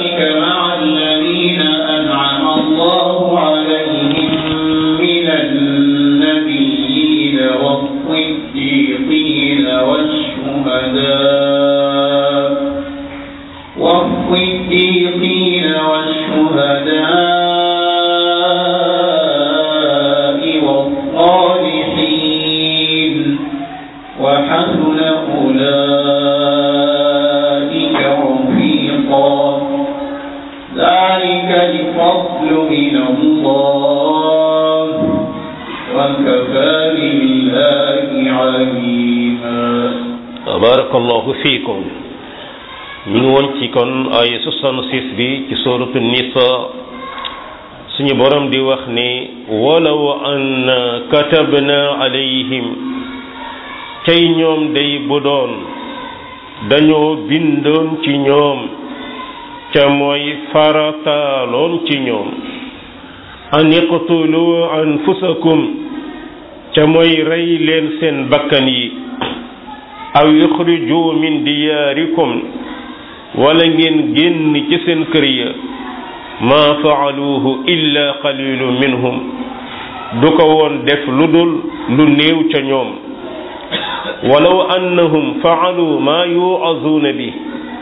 أولئك مع الذين أنعم الله عليهم من النبيين والصديقين والشهداء والصديقين والشهداء والصالحين وحسن أولئك رفيقا ذلك الفضل من الله وكفى بالله عليما barakallahu fiikum ñu ngi woon ci kon ay 66 bi ci suratu nisa suñu borom di wax ni walaw an katabna alayhim cay ñoom day bu doon dañoo bindoon ci ñoom ca mooy farataaloon ci ñoom an iqtulu anfusakum ca mooy rey leen seen bakkan yi aw yuxriju min diyaarikum wala ngeen génn ci seen kër ya ma faaluuhu illa qalilu minhum du ko woon def lu dul lu néew ca ñoom walaw annahum faalu ma yuazuuna bi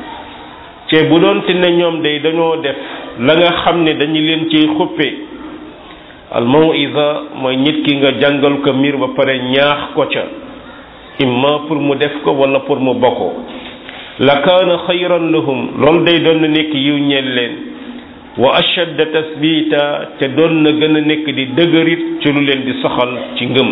ce bu doon te ne ñoom day dañoo def la nga xam ne dañu leen ciy xuppe al mawisa mooy nit ki nga jàngal ko mbir ba pare ñaax ko ca imma pour mu def ko wala pour mu bokko la kaana xayran lahum loolu day doon na nekk yiw ñeel leen wa ashadda tasbita te doon na gën a nekk di dëgërit ci lu leen di saxal ci ngëm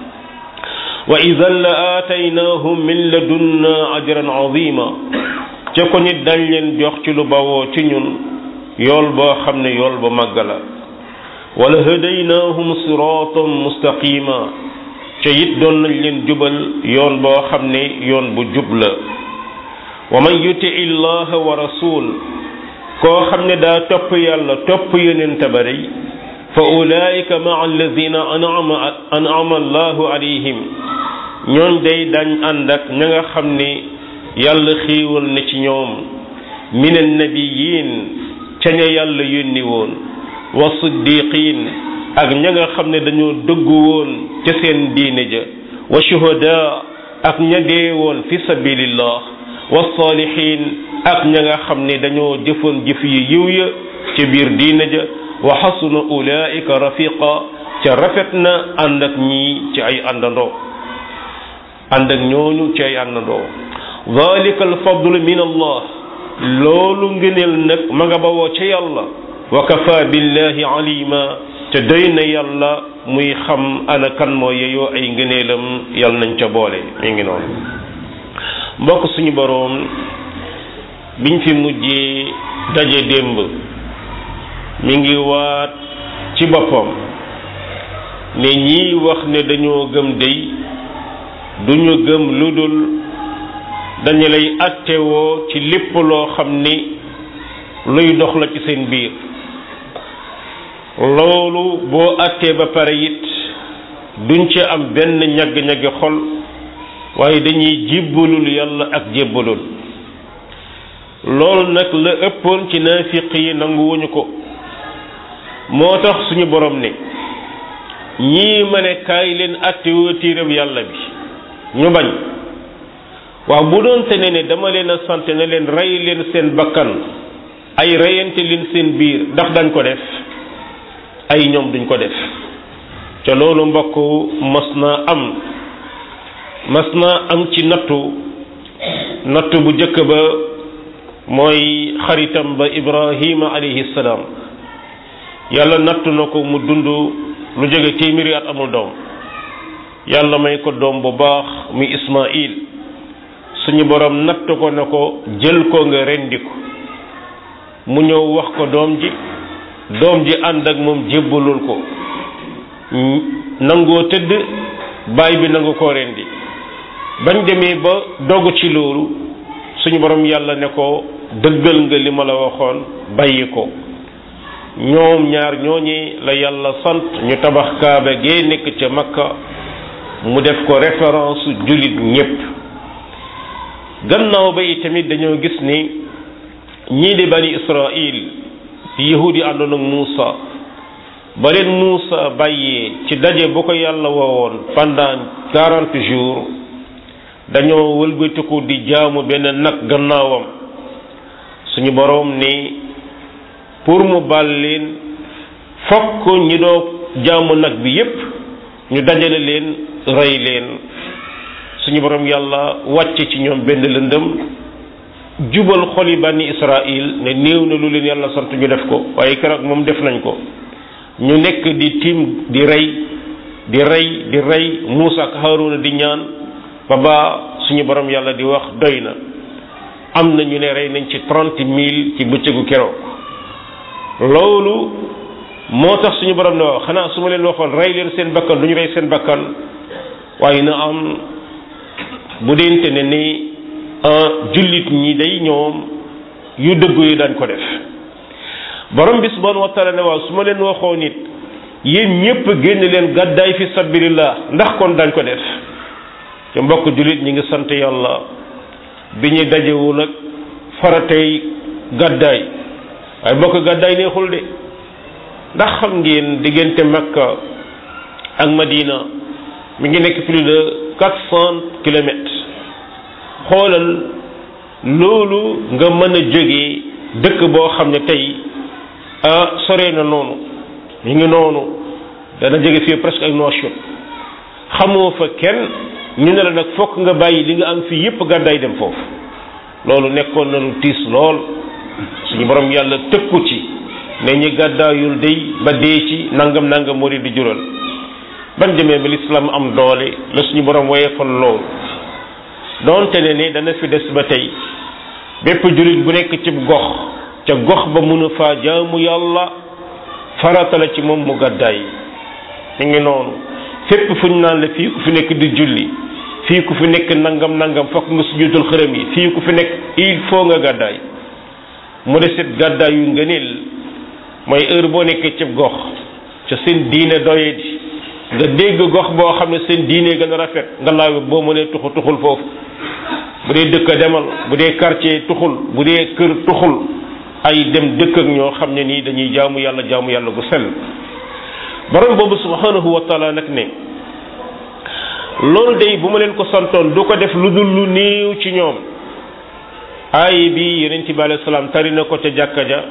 wa idan la aataynaahum min ladunna ajran azima ca ko nit dañ leen jox ci lu bawoo ci ñun yool boo xam ne yool ba màgg la wala hadaynaahum siratan mustaqima ca it doon nañ leen jubal yoon boo xam ne yoon bu jub la wa man yuti illaha wa rasul koo xam ne daa topp yàlla topp yonent ba day fa ulaika maa alladina anama anama allahu alayhim ñooñ day dañ ànd ak ña nga xam ne yàlla xiiwal na ci ñoom min annabiyin ca ña yàlla yónni woon wa siddiqin ak ña nga xam ne dañoo dëggu woon ca seen diine ja wa shuhada ak ña dee woon fi sabilillah wa salihin ak ña nga xam ne dañoo jëfoon jëf yi yiw ya ca biir diine ja wa xasuna ulaika rafiqa ca rafet na ànd ak ñii ci ay àndandoo ànd ak ñooñu ci ay àndandoo dalika alfadlu min allah loolu ngëneel nag ma nga bawoo ca yàlla wa kafa billahi alima te doy na yàlla muy xam ana kan moo yeyoo ay ngëneelam yàlla nañ ca boole mi ngi noonu mbokk suñu boroom biñ fi mujjee daje démb mi ngi waat ci boppam ne ñii wax ne dañoo gëm dey duñu gëm lu dul dañu lay attewoo ci lépp loo xam ni luy dox la ci seen biir loolu boo attee ba pare it duñ ci am benn ñagg-ñaggi xol waaye dañuy jébbalul yàlla ak jébbalul loolu nag la ëppoon ci naafiq yi nanguwuñu ko moo tax suñu borom ne ñii ma ne kaay leen attewoo téereb yàlla bi ñu bañ waaw bu doon te ne ne dama leen a sant ne leen rey leen seen bakkan ay reyante leen seen biir ndax dañ ko def ay ñoom duñ ko def ca loolu mbokk mas naa am mas naa am ci nattu nattu bu jëkk ba mooy xaritam ba ibrahima alayhi salaam yàlla nattu na ko mu dund lu jóge téeméeri at amul doom yàlla may ko doom bu baax muy ismail suñu borom natt ko ne ko jël ko nga rendi ko mu ñëw wax ko doom ji doom ji ànd ak moom jébbalul ko nangoo tëdd baay bi nangu koo rendi bañ demee ba dogu ci loolu suñu borom yàlla ne ko dëggal nga li ma la waxoon bàyyi ko ñoom ñaar ñooñi la yàlla sant ñu tabax kaaba gee nekk ca makka mu def ko référence jullit ñépp gannaaw ba itamit dañoo gis ni ñii di bani israil yahud yi àndoon ak Muusa ba leen Muusa bàyyee ci daje bu ko yàlla woowoon pendant quarante jours dañoo wëlbatiku di jaamu benn nag gannaawam suñu boroom ni pour mu bal leen fokk ñi doo jaamu nag bi yépp ñu dajale leen rey leen suñu boroom yàlla wàcce ci ñoom benn lëndëm jubal xoli bani Israil ne néew na lu leen yàlla sant ñu def ko waaye keroog moom def nañ ko ñu nekk di tiim di rey di rey di rey Muusa ak Haaruna di ñaan ba ba suñu borom yàlla di wax doy na am na ñu ne rey nañ ci trente mille ci bëccëgu keroog loolu moo tax suñu borom ne wax xanaa su ma leen waxoon rey leen seen bakkan du ñu rey seen bakkan waaye na am bu deente ne ni jullit ñi day ñoom yu dëgg yu dañ ko def borom bi subhanahu wa taala ne waaw su ma leen waxoo nit yéen ñépp génn leen gàddaay fi sabilillah ndax kon dañ ko def ci mbokk jullit ñi ngi sant yàlla bi ñu dajewul ak faratey gàddaay waaye mbokk gàddaay neexul de ndax xam ngeen diggante Makka ak Madina mi ngi nekk plus de quatre cent kilomètres xoolal loolu nga mën a jógee dëkk boo xam ne tey ah sore na noonu mi ngi noonu dana jóge fii presque ak Nouakchott xamoo fa kenn ñu ne la nag fokk nga bàyyi li nga am fii yépp gàddaay dem foofu loolu nekkoon na lu tiis lool suñu borom yàlla tëkku ci ne ñi gàddaayul day ba dee ci nangam nangam moo di jural ban demee ba lislaam am doole la suñu borom woyefal loolu doonte ne ni dana fi des ba tey bépp jullit bu nekk ci gox ca gox ba mun a faa jaamu yàlla farata la ci moom mu gàddaay mi ngi noonu fépp fu ñu naan la fii ku fi nekk di julli fii ku fi nekk nangam nangam fokk nga sujjutal xërëm yi fii ku fi nekk il faut nga gàddaay mu desit gàddaay yu ngëneel mooy heure boo nekkee ci gox ca seen diine doye di nga dégg gox boo xam ne seen diine gën a rafet nga laaw boo mënee tuxu tuxul foofu bu dee dëkk demal bu dee quartier tuxul bu dee kër tuxul ay dem dëkk ak ñoo xam ne nii dañuy jaamu yàlla jaamu yàlla gu sell borom boobu subhanahu wa taala nag ne loolu day bu ma leen ko santoon du ko def lu dul lu néew ci ñoom aay bi yonent bi alayhi salaam tari na ko ca jàkka ja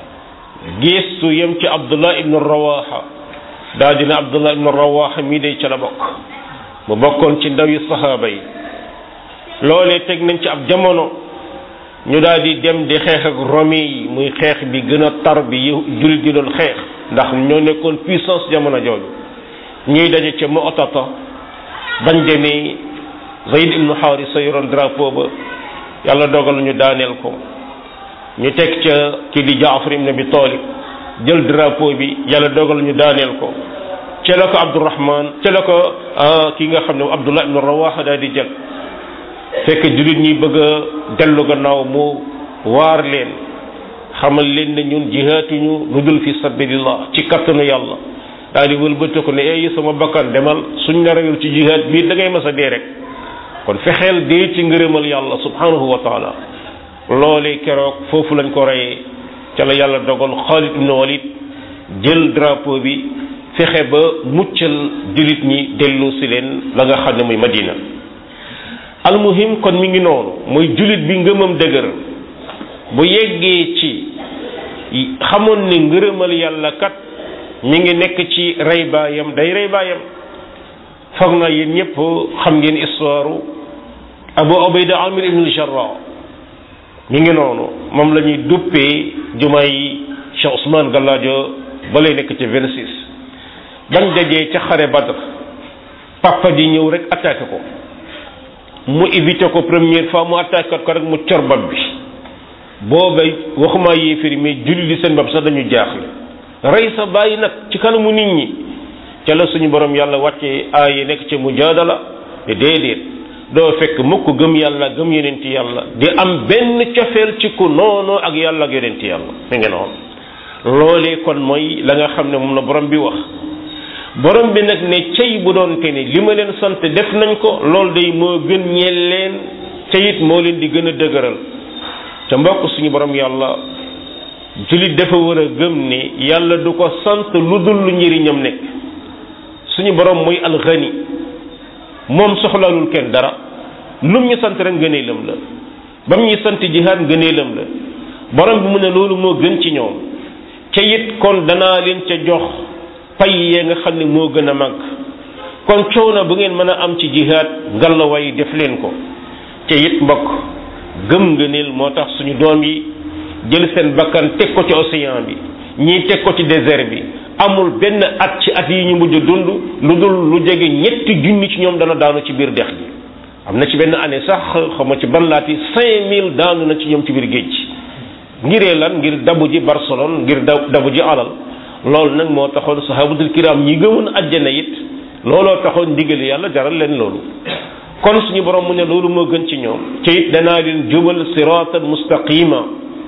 geestu yem ci abdullah ibnu rawaha daa dina abdullah ibnu rawaha mii day ca la bokk mu bokkoon ci ndawi sahaaba yi loolee teg nañ ci ab jamono ñu daal di dem di xeex ak romi yi muy xeex bi gën a tar bi jullit di doon xeex ndax ñoo nekkoon puissance jamono jooju ñuy daje ca Mu'tata bañ demee Zayd ibnu Haarisa yoroon drapeau ba yàlla dogal ñu daaneel ko ñu teg ca kii di Jaafar ibn Abi Talib jël drapeau bi yàlla dogal ñu daaneel ko ca la ko Abdurahman ca la ko ki nga xam ne Abdullah ibnu Rawaha daal di jël fekk jullit ñi bëgg a dellu gannaaw mu waar leen xamal leen ne ñun jihaatuñu lu dul fi sabilillah ci kattanu yàlla daal di wëlbati ko ne ay sama bakkan demal suñ la reyul ci jihaat bii da ngay mas a dee rek kon fexeel dee ci ngërëmal yàlla subhanahu wa taala loolee keroog foofu lañ ko reyee ca la yàlla dogal Xaalid ibn Walid jël drapeau bi fexe ba muccal jullit ñi dellu si leen la nga xam ne muy Madina almuhim kon mi ngi noonu muy jullit bi ngëmam dëgër bu yeggee ci xamoon ne ngërëmal yàlla kat mi ngi nekk ci rey baayam day rey baayam foog naa yéen ñëpp xam ngeen histoire Abu Ubayda Amir ibn al-Jarrah mi ngi noonu moom la ñuy duppee jumaay Cheikh Ousmane Gallaajo ba lay nekk ci 26 bañ dajee ca xare Badr papa ji ñëw rek attaqué ko mu évité ko première fois mu attaqué ko rek mu cor bopp bi booba waxuma yéeféri mais julli di seen bopp sax dañu jaaxle rey sa bàyyi nag ci kanamu nit ñi ca la suñu borom yàlla wàcce aaya nekk ci mujaadala te déedéet doo fekk mukk gëm yàlla gëm yonenti yàlla di am benn cofeel ci ku noonu ak yàlla ak yonenti yàlla mi ngi noonu loolee kon mooy la nga xam ne moom la borom bi wax borom bi nag ne cey bu doon te ne li ma leen sant def nañ ko loolu day moo gën ñeel leen te it moo leen di gën a dëgëral ca mbokk suñu borom yàlla jullit dafa war a gëm ne yàlla du ko sant lu dul lu njëriñam nekk suñu borom mooy alxani moom soxlaalul kenn dara lum ñu sant rek ngëneelam la bam ñuy sant jihaad ngëneelam la borom bi mu ne loolu moo gën ci ñoom ca it kon danaa leen ca jox pay yee nga xam ne moo gën a mag kon coono bu ngeen mën a am ci jihaad ngallaway def leen ko ca it mbokk gëm ngëneel moo tax suñu doom yi jël seen bakkan teg ko ci océan bi ñii teg ko ci désert bi amul benn at ci at yi ñu mujj dund lu dul lu jege ñetti junni ci ñoom dana daanu ci biir dex gi am na ci benn année sax xawma ci ban laati cinq mille daanu na ci ñoom ci biir géej ngiree lan ngir dabu ji Barcelone ngir dabu ji alal loolu nag moo taxoon sahabatul kiram ñi gëmoon àjjana it looloo taxoon ndigal yàlla jaral leen loolu kon suñu borom mu ne loolu moo gën ci ñoom ci it danaa leen jubal siratan mustaqima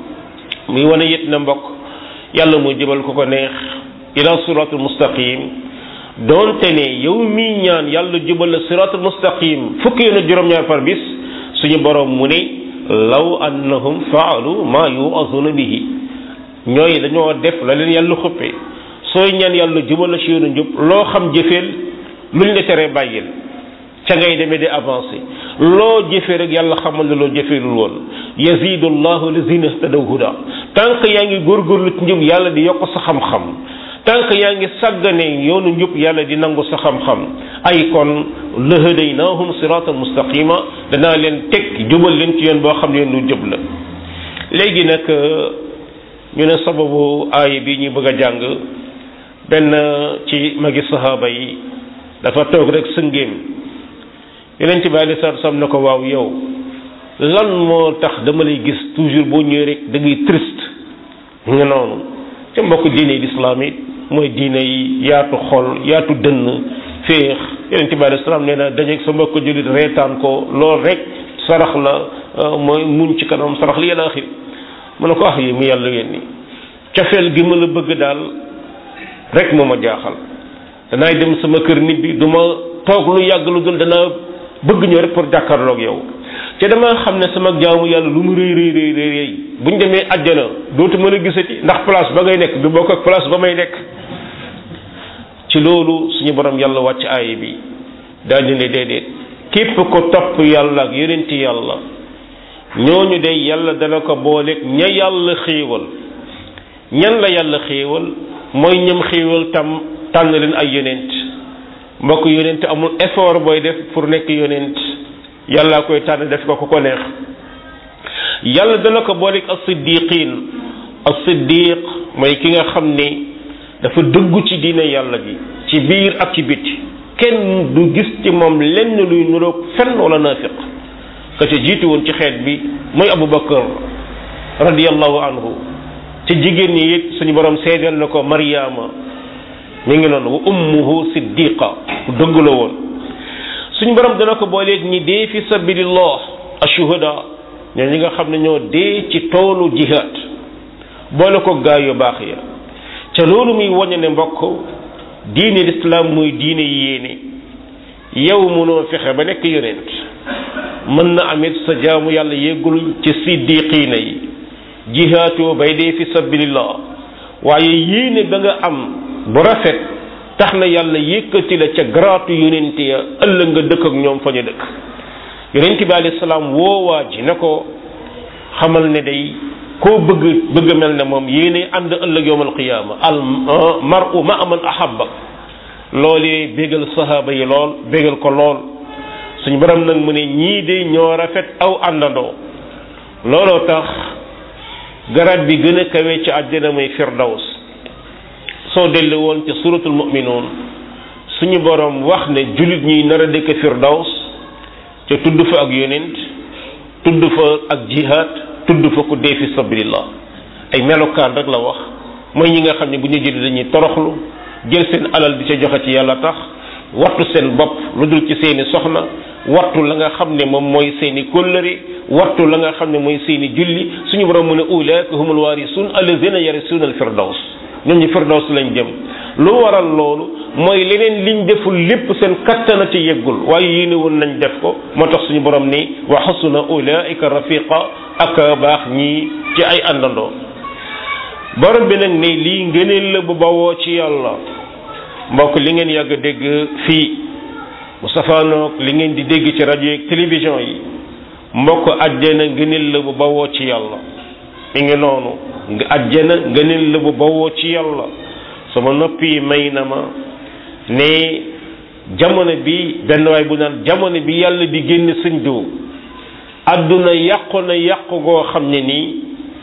muy wane it na mbokk yàlla muy jubal ko ko neex ila siratul mustaqim doonte ne yow mii ñaan yàlla jubal la siratul mustaqim fukki yoon ak juróom-ñaar par bis suñu borom mu ne law annahum faalu ma yu'azuna bihi ñooy dañoo def la leen yàlla xuppe sooy ñaan yàlla jubal la ci yoonu njub loo xam jëfeel luñ la teree bàyyil ca ngay demee di avancé loo jëfee rek yàlla xamal ne loo jëfeelul woon yazidu llahu lazina ihtadaw huda tant que yaa ngi góorgóorlu ci njub yàlla di yokk sa xam-xam tant que yaa ngi sàggane yoonu njub yàlla di nangu sa xam-xam ay kon lahadaynahum siratan mustaqima danaa leen teg jubal leen ci yoon boo xam ne yoon lu jub la léegi nag ñu ne sababu aaya bi ñu bëgg a jàng benn ci magi sahaaba yi dafa toog rek sëngéem yeneen ci bi alei salatu salaam ne ko waaw yow lan moo tax dama lay gis toujours boo ñëwee rek da ngay triste nga noonu ca mbokk diine l'islam it mooy diine yi yaatu xol yaatu dënn féex yeneen ci bi alei salaam nee na dajeeg sa mbokk jullit reetaan ko lool rek sarax la mooy muñ ci kanam sarax li yàlla axir mu ne ko ah yi mu yàlla yéen ni cofeel gi ma la bëgg daal rek moo ma jaaxal danaay dem sama kër nit bi du ma toog lu yàgg lu dul danaa bëgg ñëw rek pour jàkkaarloog yow te dama xam ne sama jaamu yàlla lu mu rëy rëy rëy rëy buñ demee àjjana dootu mën a gisati ndax place ba ngay nekk du bokk ak place ba may nekk ci loolu suñu borom yàlla wàcc aaya bi daal di ne déedéet képp ko topp yàlla ak yonenti yàlla ñooñu de yàlla dana ko booleeg ña yàlla xéewal ñan la yàlla xéewal mooy ñam xéewal tam tànn leen ay yonent mbokk yonent amul effort booy def pour nekk yonent yàlla koy tànn def ko ku ko neex yàlla dana ko booleeg as-siddiqin as-siddiq mooy ki nga xam ni dafa dëggu ci diine yàlla ji ci biir ak ci biti kenn du gis ci moom lenn luy nuroog fenn wala naafiq ka ca jiitu woon ci xeet bi mooy Abu Bakar radiyallahu anhu ci jigéen ñi it suñu borom seedeel na ko Mariama mi ngi noonu wa ummuhu siddiqa ku dëgg la woon suñu borom dana ko booleeg ñi dee fi sabilillah ashuhada ñoo ñi nga xam ne ñoo dee ci toolu jihad boole ko gaay yu baax ya ca loolu muy waññe ne mbokk diine lislaam muy diine yéene yow mënoo fexe ba nekk yonent mën na amit sa jaamu yàlla yeggul ci siddiqiina yi jihaatoo bay dee fi sabilillah waaye yéene ba nga am bu rafet tax na yàlla yëkkati la ca garaatu yonent ya ëllëg nga dëkk ak ñoom fa ñu dëkk yonent bi alayhi salaam woowaa ji ne ko xamal ne day koo bëgg bëgg mel ne moom yéene ànd ëllëg yowmal qiyaama al mar'u ma man ahabba loolee bégal sahaaba yi lool bégal ko lool suñu borom nag mu ne ñii de ñoo rafet aw àndandoo looloo tax garab bi gën a kawe ci àddina muy firdaws soo dellu woon ci suratul mu'minuun suñu borom wax ne jullit ñi nar a dëkk firdaws te tudd fa ak yonent tudd fa ak jihaad tudd fa ku dee fi sabilillah ay melokaan rek la wax mooy ñi nga xam ne bu ñu jëlee dañuy toroxlu jël seen alal di ca joxe ci yàlla tax wattu seen bopp lu dul ci seeni soxna wattu la nga xam ne moom mooy seeni kóllëre wattu la nga xam ne mooy seeni julli suñu borom mu ne ulaika humul waarisuun allazina yarisuuna al firdaws ñoom ñi firdaws lañ jëm lu waral loolu mooy leneen liñ deful lépp seen kattana ci yeggul waaye yéene woon nañ def ko moo tax suñu borom ni wa xasuna ulaika rafiqa ak baax ñii ci ay àndandoo borom bi nag ne lii ngëneel la bu bawoo ci yàlla mbokk li ngeen yàgg dégg fii mu safaanoog li ngeen di dégg ci rajo yeeg télévision yi mbokk àjjana ngëneel la bu bawoo ci yàlla mi ngi noonu nga àjjana ngëneel la bu bawoo ci yàlla sama noppi may na ma ne jamono bi benn waay bu naan jamono bi yàlla di génn sëñ diw àdduna yàqu na yàqu goo xam ne nii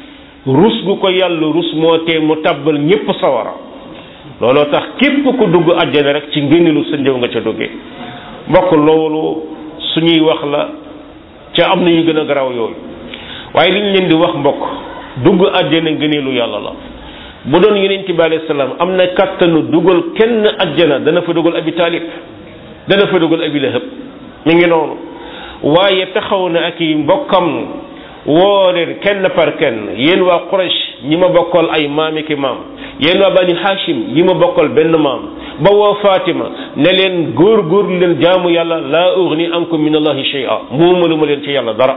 rus gu ko yàlla rus moo tee mu tàbbal ñépp sawara looloo tax képp ku dugg àjjana rek ci ngëneelu sëñ diw nga ca duggee mbokk loolu suñuy wax la ca am na yu gën a garaaw yooyu waaye li ñu leen di wax mbokk dugg àjjana ngëneelu yàlla la bu doon yonent bi alayhi salaam am na kàttanu dugal kenn àjjana dana fa dugal abi taalib dana fa dugal abi lahab mi ngi noonu waaye taxaw na ak i mbokkam woo leen kenn par kenn yéen waa Quraysh ñi ma bokkal ay maami ki maam yéen waa bani Hashim ñi ma bokkal benn maam ba woo Fatima ne leen góor góor leen jaamu yàlla laa ughni ankum min allahi shay'a moomalu ma leen ci yàlla dara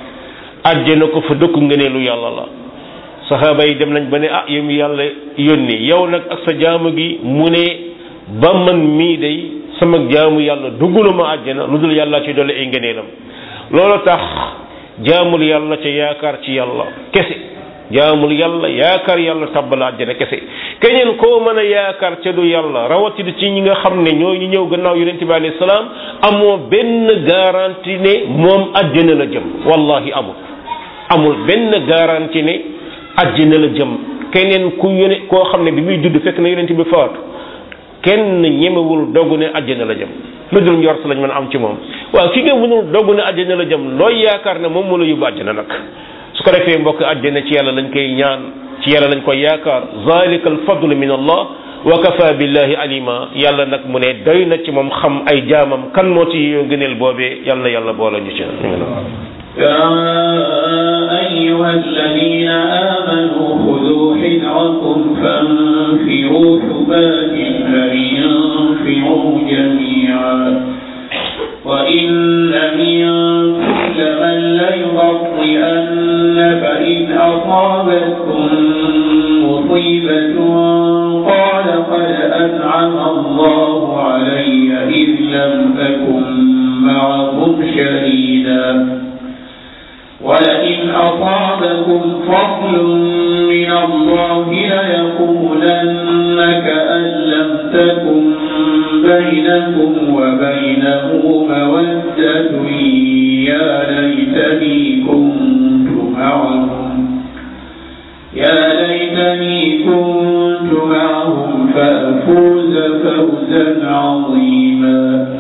àjjana ko fa dëkk ngëneelu yàlla la saxaaba yi dem nañ ba ne ah yow mi yàlla yónni yow nag ak sa jaamu gi mu ne ba man mii day sama jaamu yàlla duggulu ma àjjana lu dul yàlla ci dolli ay ngëneelam loolu tax jaamul yàlla ca yaakaar ci yàlla kese jaamul yàlla yaakaar yàlla tabbal àjjana kese keneen koo mën a yaakaar ca du yàlla rawatina ci ñi nga xam ne ñoo ñu ñëw gannaaw yonente bi alayhi salaam amoo benn garantie ne moom àjjana la jëm wallahi amul amul benn garantie ne àjjana la jëm keneen ku yone koo xam ne bi muy judd fekk na yonente bi faatu kenn ñemewul dogu ne àjjana la jëm lu dul njort lañ mën a am ci moom waaw ki nga mënul dogu ne àjjana la jëm looy yaakaar ne moom moo la yóbbu àjjana nag su ko defee mbokk àjjana ci yàlla lañ koy ñaan ci yàlla lañ koy yaakaar zalika al fadlu min allah wa kafa billahi alima yàlla nag mu ne doy na ci moom xam ay jaamam kan moo ci yoo gëneel boobee yàlla na yàlla boole ñu ci يا أيها الذين آمنوا خذوا حذركم فانفروا ثبات فانفروا جميعا وإن منكم لمن ليبطئن فإن أصابتكم مصيبة قال قد أنعم الله علي إذ لم أكن معهم شهيدا ولئن أصابكم فضل من الله ليقولن كأن لم تكن بينكم وبينه مودة يا ليتني كنت معهم يا ليتني كنت معهم فأفوز فوزا عظيما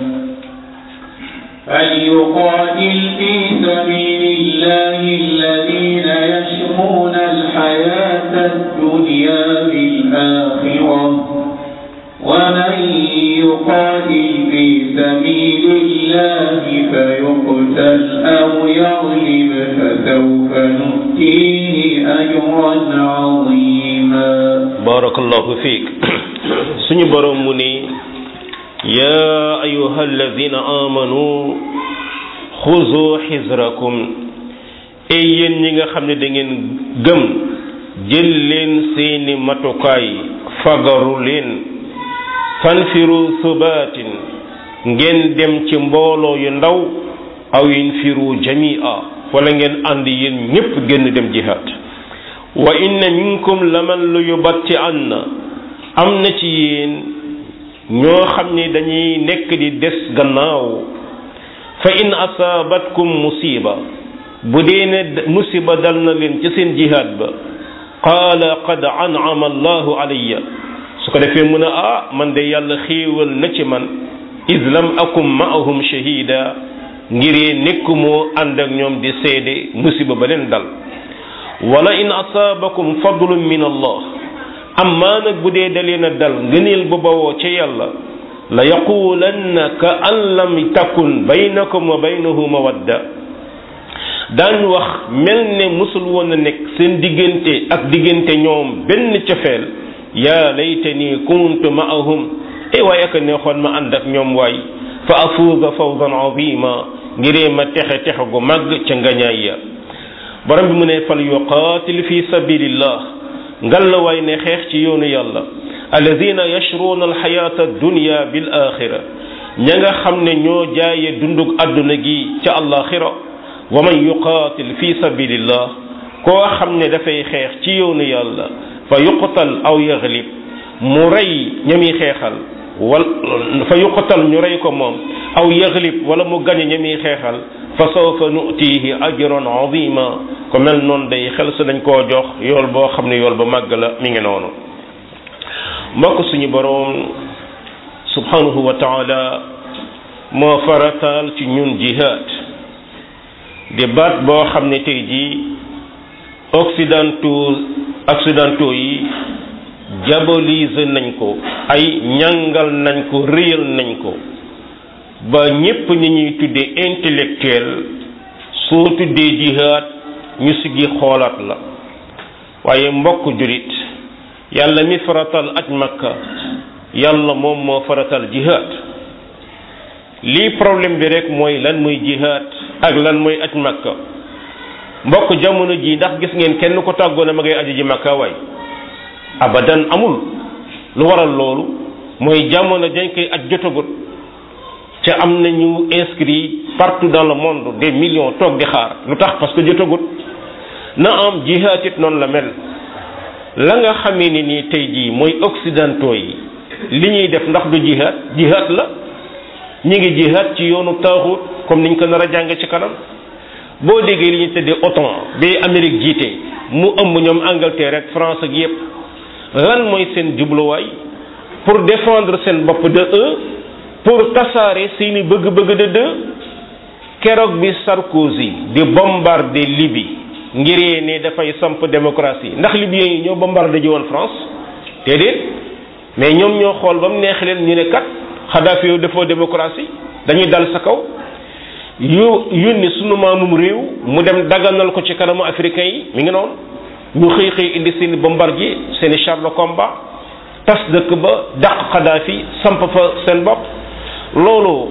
فليقاتل في سبيل الله الذين يشرون الحياة الدنيا بالآخرة ومن يقاتل في سبيل الله فيقتل أو يغلب فسوف نؤتيه أجرا عظيما بارك الله فيك سني برموني يا أيها الذين آمنوا خذوا حذركم ay yéen ñi nga xam ne da ngeen gëm jël leen seeni matukaay fagaru leen fanfiru subaatin ngeen dem ci mbooloo yu ndaw aw infiru jamia wala ngeen ànd yéen ñépp génn dem jihaad wa inna minkum laman lu yubatti anna am na ci yéen ñoo xam ne dañuy nekk di des gannaaw fa in asaabatkum musiba bu dee ne musiba dal na leen ci seen jihaad ba qaala qad an'ama allahu alayya su ko defee mu ne ah man de yàlla xéewal na ci man iz lam akum ma'ahum shahida ngiree nekkumoo ànd ak ñoom di seede musiba ba leen dal wala in asaabakum fadlun min allah amma nag bu dee dalee na dal ngëneel bu bawoo ca yàlla la yaqulanna ka an lam takun baynakum wa baynahu mawadda daan wax mel ne musul woon a nekk seen diggante ak diggante ñoom benn cofeel yaa laytani kuntu ma'ahum ay waaye ak neexoon ma ànd ak ñoom waay fa afuuza fawzan azima ngiree ma texe texe gu màgg ca ngañaay ya borom bi mu ne fal yuqaatil fi sabilillah ngal la waay ne xeex ci yoonu yàlla alladina yashruuna alxayaata addunya bil axira ña nga xam ne ñoo jaaye dundug àdduna gi ca àllaaxira wa man yuqaatil fi sabilillah koo xam ne dafay xeex ci yoonu yàlla fa yuqtal aw yaglib mu rey ñami xeexal wal fa yuqtal ñu rey ko moom aw yaglib wala mu gañe ñami xeexal fa sawfa nutihi ajran azima ko mel noonu day xel sa dañ koo jox yool boo xam ne yool ba màgg la mi ngi noonu mbokk suñu boroom subhanahu wa taala moo farataal ci ñun jihaad di baat boo xam ne tey jii occidentaux occidentaux yi diaboliser nañ ko ay ñàngal nañ ko réyal nañ ko ba ñépp ñi ñuy tuddee intellectuel soo tuddee jihaad ñu siggi xoolaat la waaye mbokk julit yàlla mi faratal aj makka yàlla moom moo faratal jihaad lii problème bi rek mooy lan mooy jihaad ak lan mooy aj makka mbokk jamono ji ndax gis ngeen kenn ko tàggoona ma ngay aji ji makka waay abadan amul lu waral loolu mooy jamono dañ koy aj jotagut ca am nañu inscrit partout dans le monde des millions toog di xaar lu tax parce que jotagut na am jihaad it noonu la mel la nga xamee ni nii tey jii mooy occidentaux yi li ñuy def ndax du jihaad jihaad la ñi ngi jihaad ci yoonu taaxut comme niñ ko nar a jàng ci kanam boo déggee li ñuy tëddee OTAN bi Amérique jiite mu ëmb ñoom Angleterre ak France ak yépp lan mooy seen jubluwaay pour défendre seen bopp de un pour tasaare seeni bëgg-bëgg de deux keroog bi Sarkozy di bombarder Libye ngiree ne dafay samp démocratie ndax libyens yi ñoo bombardé ji woon France déedéet mais ñoom ñoo xool ba mu neex leen ñu ne kat Kadhafi yow defoo démocratie dañuy dal sa kaw yu yónni sunu maamum réew mu dem daganal ko ci kanamu africain yi mi ngi noonu ñu xëy xëy indi seen bombardier seen i char de combat tas dëkk ba dàq Kadhafi samp fa seen bopp loolu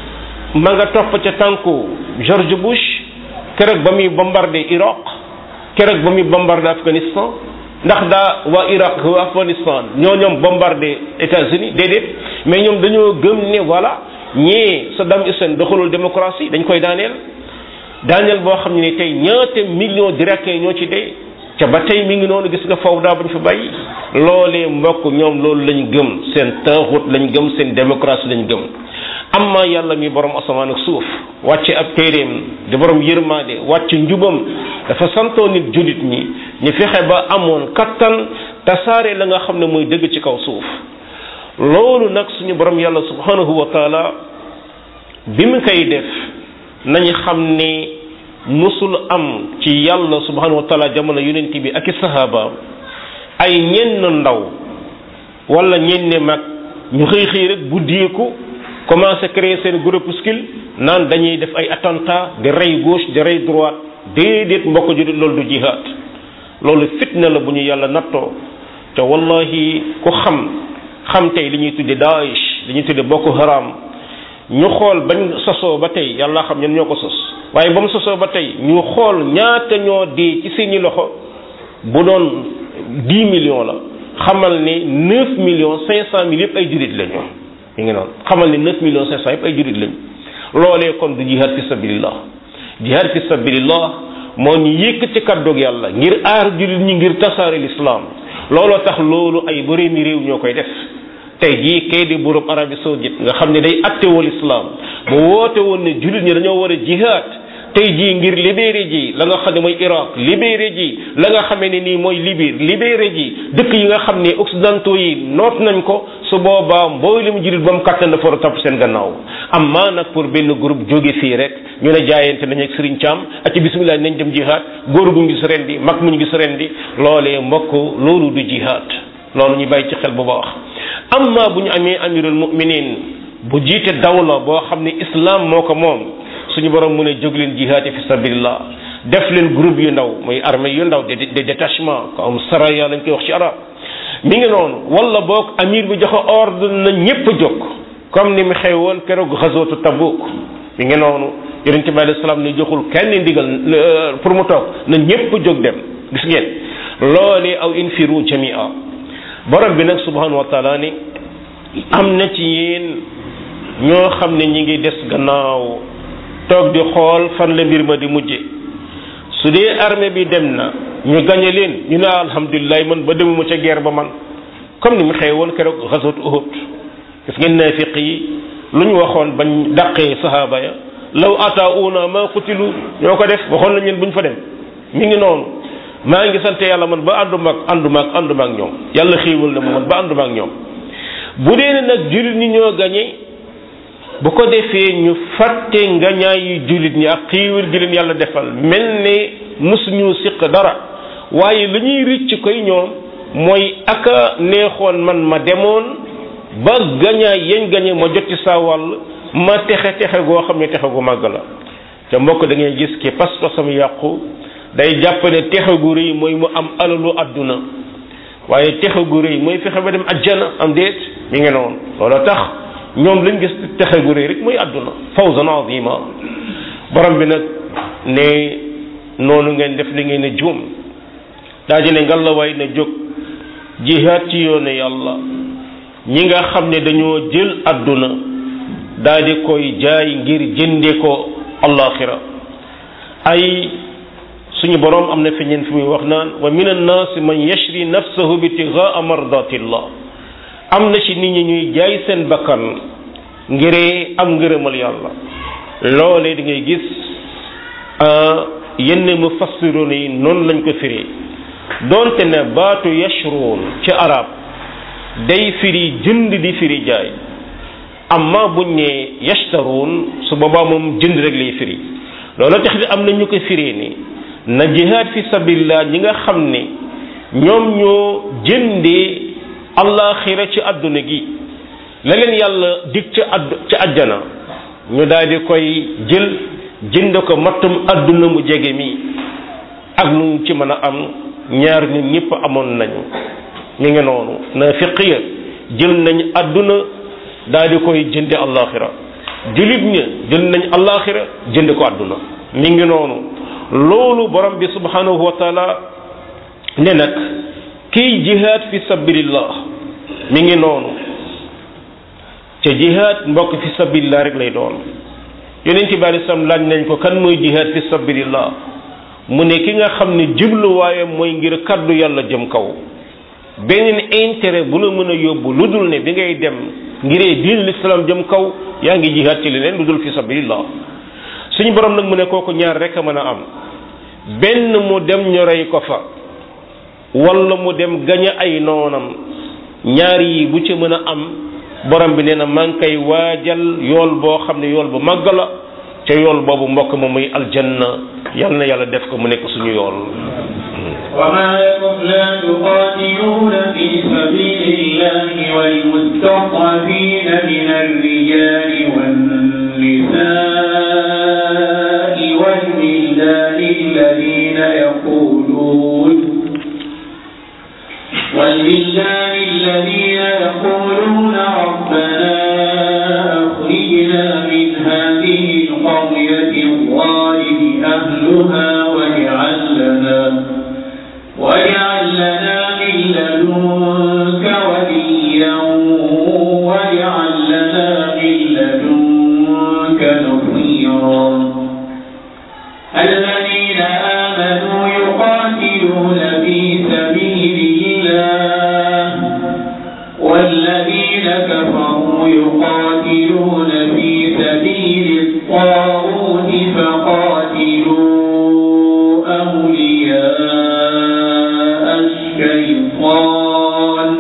ma nga topp ca tànku George Bush keroog ba muy bombardé Irak keroog ba muy bombardé Afghanistan ndax daa waa Irak waa Afghanistan ñoo ñoom bombardé États-Unis déedéet mais ñoom dañoo gëm ne voilà ñee Saddam Hussein doxalul démocratie dañ koy daaneel daaneel boo xam ne tey ñaata millions d'Irakiens ñoo ci dee ca ba tey mi ngi noonu gis nga foofu daa buñ fi bàyyi loolee mbokk ñoom loolu lañ gëm seen taaxut lañ gëm seen démocratie lañ gëm amma yàlla mi borom asamaan ak suuf wàcce ab téeréem di borom yërmaade wàcce njubam dafa santoo nit julit ñi ñu fexe ba amoon kattan tasaare la nga xam ne mooy dëgg ci kaw suuf loolu nag suñu borom yàlla subhanahu wa taala bi mu koy def nañu xam ne musul am ci yàlla subhanahu wa taala jamono yonent bi ak i sahaaba ay ñenn ndaw wala ñenn mag ñu xëy xëy rek bu diyeeku commencé créer seen groupuscule naan dañuy def ay attentat di rey gauche di rey droite déedéet mbokk ju loolu du jihaad loolu fitna la bu ñu yàlla nattoo te wallahi ku xam xam tey li ñuy tudde Daesh li ñuy tudde Boko Haram ñu xool bañ sosoo ba tey yàlla xam ñen ñoo ko sos waaye ba mu sosoo ba tey ñu xool ñaata ñoo dee ci seeni loxo bu doon dix millions la xamal ne neuf millions cinq cent mille yëpp ay jurit lañu mi ngi noonu xamal ne neuf millions cinq cent yëpp ay jurit lañu loolee kon du jihad fi sabilillah jihad fi sabilillah moo ñu yëkk ci kàddug yàlla ngir aar jurit ñi ngir tasaare l'islam looloo tax loolu ay bëreemi réew ñoo koy def tey jii kay di buurub Arabie saoudite nga xam ne day attewoo l'islam bu woote woon ne julit ñi dañoo war a jihad tey jii ngir libéré ji la nga xam ne mooy Irak libéré ji la nga xamee ne nii mooy Libye libéré ji dëkk yi nga xam ne occidentaux yi noot nañ ko su boobaa mboolem jullit ba mu kàttan dafa war a topp seen gannaaw am maa nag pour benn groupe jóge fii rek ñu ne jaayante nañ ak Serigne Thiam ak ci bismillah nañ dem jihad góor gu ñu gis ren di mag mu ñu gis ren di loolee mbokk loolu du jihad loolu ñu bàyyi ci xel bu baax amma bu ñu amee amirul mu'minin bu jiite dawla boo xam ne islam moo ko moom suñu borom mu ne jóg leen jihaati fi sabilillah def leen groupe yu ndaw muy armée yu ndaw de de détachement comme saraya lañ koy wax ci arab mi ngi noonu wala boog amir bi joxe ordre na ñépp jóg comme ni mu xew woon keroog xasootu Tabuk mi ngi noonu yonente bi alayhi salaam ne joxul kenn ndigal pour mu toog na ñépp jóg dem gis ngeen loolee aw infiru jamia borom bi nag subhanahu wa taala ni am na ci yéen ñoo xam ne ñi ngi des gannaaw toog di xool fan la mbir ma di mujje su dee armée bi dem na ñu gañe leen ñu ne alhamdulilah man ba demuma ca guerre ba man comme ni mu xew woon keroog xasat Uhud gis ngeen naafiq yi lu ñu waxoon bañ dàqee sahaaba ya law atauna ma qutilu ñoo ko def waxoon nañ leen buñ fa dem mi ngi noonu maa ngi sant yàlla man ba ànduma ak ànduma ak ànduma ak ñoom yàlla xiiwal na ma man ba ànduma ak ñoom bu dee ne nag jullit ñi ñoo gañe bu ko defee ñu fàtte ngañaay yu jullit ñi ak xiiwal gi leen yàlla defal mel ne musuñu siq dara waaye lu ñuy rëcc koy ñoom mooy aka neexoon man ma demoon ba gañaay yañ gañe ma jot ci saa wàll ma texe texe goo xam ne texe gu màgg la te mbokk da ngay gis ki pas-pasam yàqu day jàpp ne texe gu rëy mooy mu am alalu àdduna waaye texe gu rëy mooy fexe ba dem ajjana am déet mi ngi noonu loolu tax ñoom lañ gis texe gu rëy rek mooy àdduna fawzan azima borom bi nag ne noonu ngeen def li ngeen ne juum daa ji ne ngalawaay na jóg jihaat ci yoonu yàlla ñi nga xam ne dañoo jël àdduna daa di koy jaay ngir jënde ko allaxira ay suñu boroom am na fi ñeen fi muy wax naan wa min annaasi man yashri nafsahu bitigaa mardatillah am na ci nit ñi ñuy jaay seen bakkan ngiree am ngërëmal yàlla loolee da ngay gis yenn mufassiroon yi noonu lañ ko firi doonte ne baatu yashruun ci arab day firi jënd di firi jaay amma buñ ne yashtaruun su boobaa moom jënd rek lay firi loolu tax am na ñu ko firee ni na jihaad fi sabilillah ñi nga xam ne ñoom ñoo jëndee allaxira ci àdduna gi la leen yàlla dig ca add ca àjjana ñu daal di koy jël jënd ko mattum àdduna mu jege mi ak lu ci mën a am ñaar ñun ñëpp amoon nañu ñu ngi noonu naafiqiya jël nañ àdduna daal di koy jënde allaxira julit ña jënd nañ allaxira jënd ko àdduna mi ngi noonu loolu borom bi subhanahu wa taala ne nag kiy jihaad fi sabilillah mi ngi noonu ca jihaad mbokk fi sabilillah rek lay doon yonent bi alei salaam laaj nañ ko kan mooy jihaad fi sabilillah mu ne ki nga xam ne jubluwaayam mooy ngir kaddu yàlla jëm kaw beneen intérêt bu la mën a yóbbu lu dul ne bi ngay dem ngiree diin l'islam jëm kaw yaa ngi jihaad ci leneen lu dul fi sabilillah suñu borom nag mu ne kooku ñaar rek a mën a am benn mu dem ñu rey ko fa wala mu dem gañe ay noonam ñaar yi bu ci mën a am borom bi nee na maa ngi koy waajal yool boo xam ne yool bu màgg la te yool boobu mbokk ma muy aljanna yal na yàlla def ko mu nekk suñu yool وما لكم لا تقاتلون في سبيل الله والمستضعفين من الرجال والنساء والولدان الذين يقولون والولدان الذين يقولون ربنا أخرجنا من هذه القرية الظالم أهلها واجعل لنا واجعل لنا من لدنك وليا واجعل لنا من لدنك نصيرا الذين آمنوا يقاتلون في سبيل الله والذين كفروا يقاتلون في سبيل الطاغوت فقاتلوا أولياء الشيطان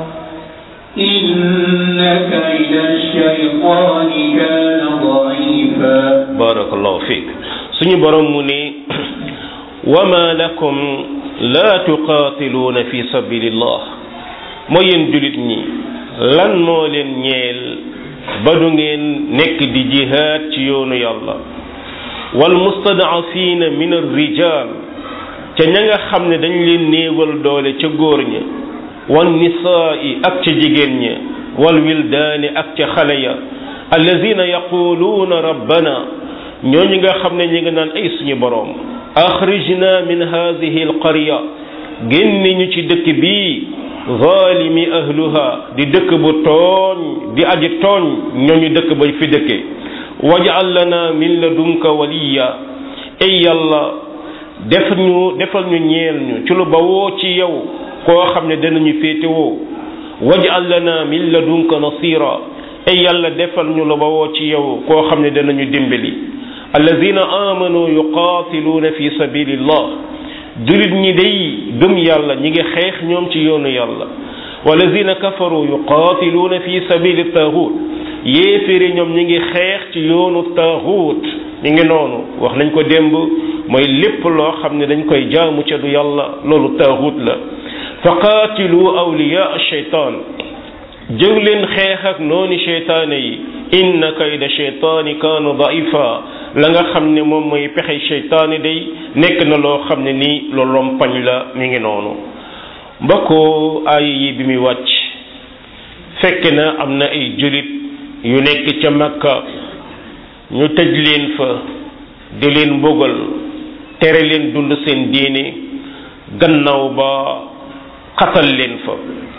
إن كيد الشيطان كان ضعيفا barakallahu fiik suñu borom mu ne wama lakum la tuqaatiluuna fi sabilillah mooy yéen julit ñi lan moo leen ñeel ba du ngeen nekk di jihaad ci yoonu yàlla wal mustadafina min arrijal ca ña nga xam ne dañ leen néewal doole ca góor ña wan nisaai ak ca jigéen ña wal wildaani ak ca xale ya allazina yaquluuna rabbana ñooñu nga xam ne ñi nga naan ay suñu boroom axrijna min hadihi alqarya génne ñu ci dëkk bii zalimi ahluha di dëkk bu tooñ di aji tooñ ñooñu dëkk ba fi dëkke waj'al lana min ladunka waliya ay yàlla def ñu defal ñu ñeel ñu ci lu bawoo ci yow koo xam ne danañu féetewoo waj'al lana min ladunka nasira ay yàlla defal ñu lu bawoo ci yow koo xam ne danañu dimbali allazina amanu yuqatiluuna fi sabilillah julit ñi day gëm yàlla ñi ngi xeex ñoom ci yoonu yàlla wallazina kafaru yuqatiluuna fi sabili taghut yéeféeri ñoom ñi ngi xeex ci yoonu taghut ñi ngi noonu wax nañ ko démb mooy lépp loo xam ne dañ koy jaamu ca du yàlla loolu taghut la fa qaatilu awliya shaytaan jóg leen xeex ak nooni sheytaane yi inna kayda sheytaani kaana daifa la nga xam ne moom mooy pexe sheytaani day nekk na loo xam ne nii lu lompañ la mi ngi noonu mbokku aaya yi bi muy wàcc fekk na am na ay julit yu nekk ca makka ñu tëj leen fa di leen mbugal tere leen dund seen diine gannaaw ba xatal leen fa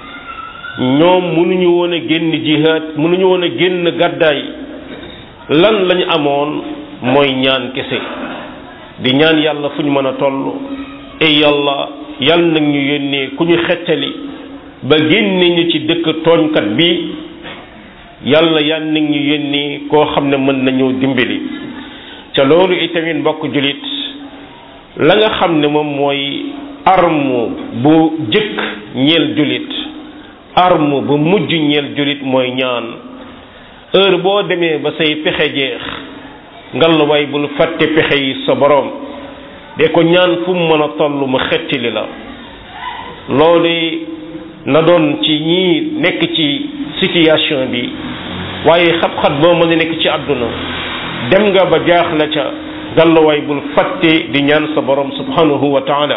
ñoom mënuñu woon a génn jihaad mënuñu woon a génn gàddaay lan lañu amoon mooy ñaan kese di ñaan yàlla fu ñu mën a toll ey yàlla yàlla nag ñu yónnee ku ñu xettali ba génne ñu ci dëkk tooñkat bi yàlla yàlla nag ñu yónnee koo xam ne mën nañu dimbali ca loolu itamit mbokk julit la nga xam ne moom mooy arme bu jëkk ñeel julit arme bu mujj ñeel julit mooy ñaan heure boo demee ba say pexe jeex ngalluwaay bul fàtte pexe yi sa borom de ko ñaan fu mu mën a toll mu xettili la loolu na doon ci ñii nekk ci situation bi waaye xat-xat boo mën a nekk ci àdduna dem nga ba jaax la ca ngalluwaay bul fàtte di ñaan sa borom subhanahu wa taala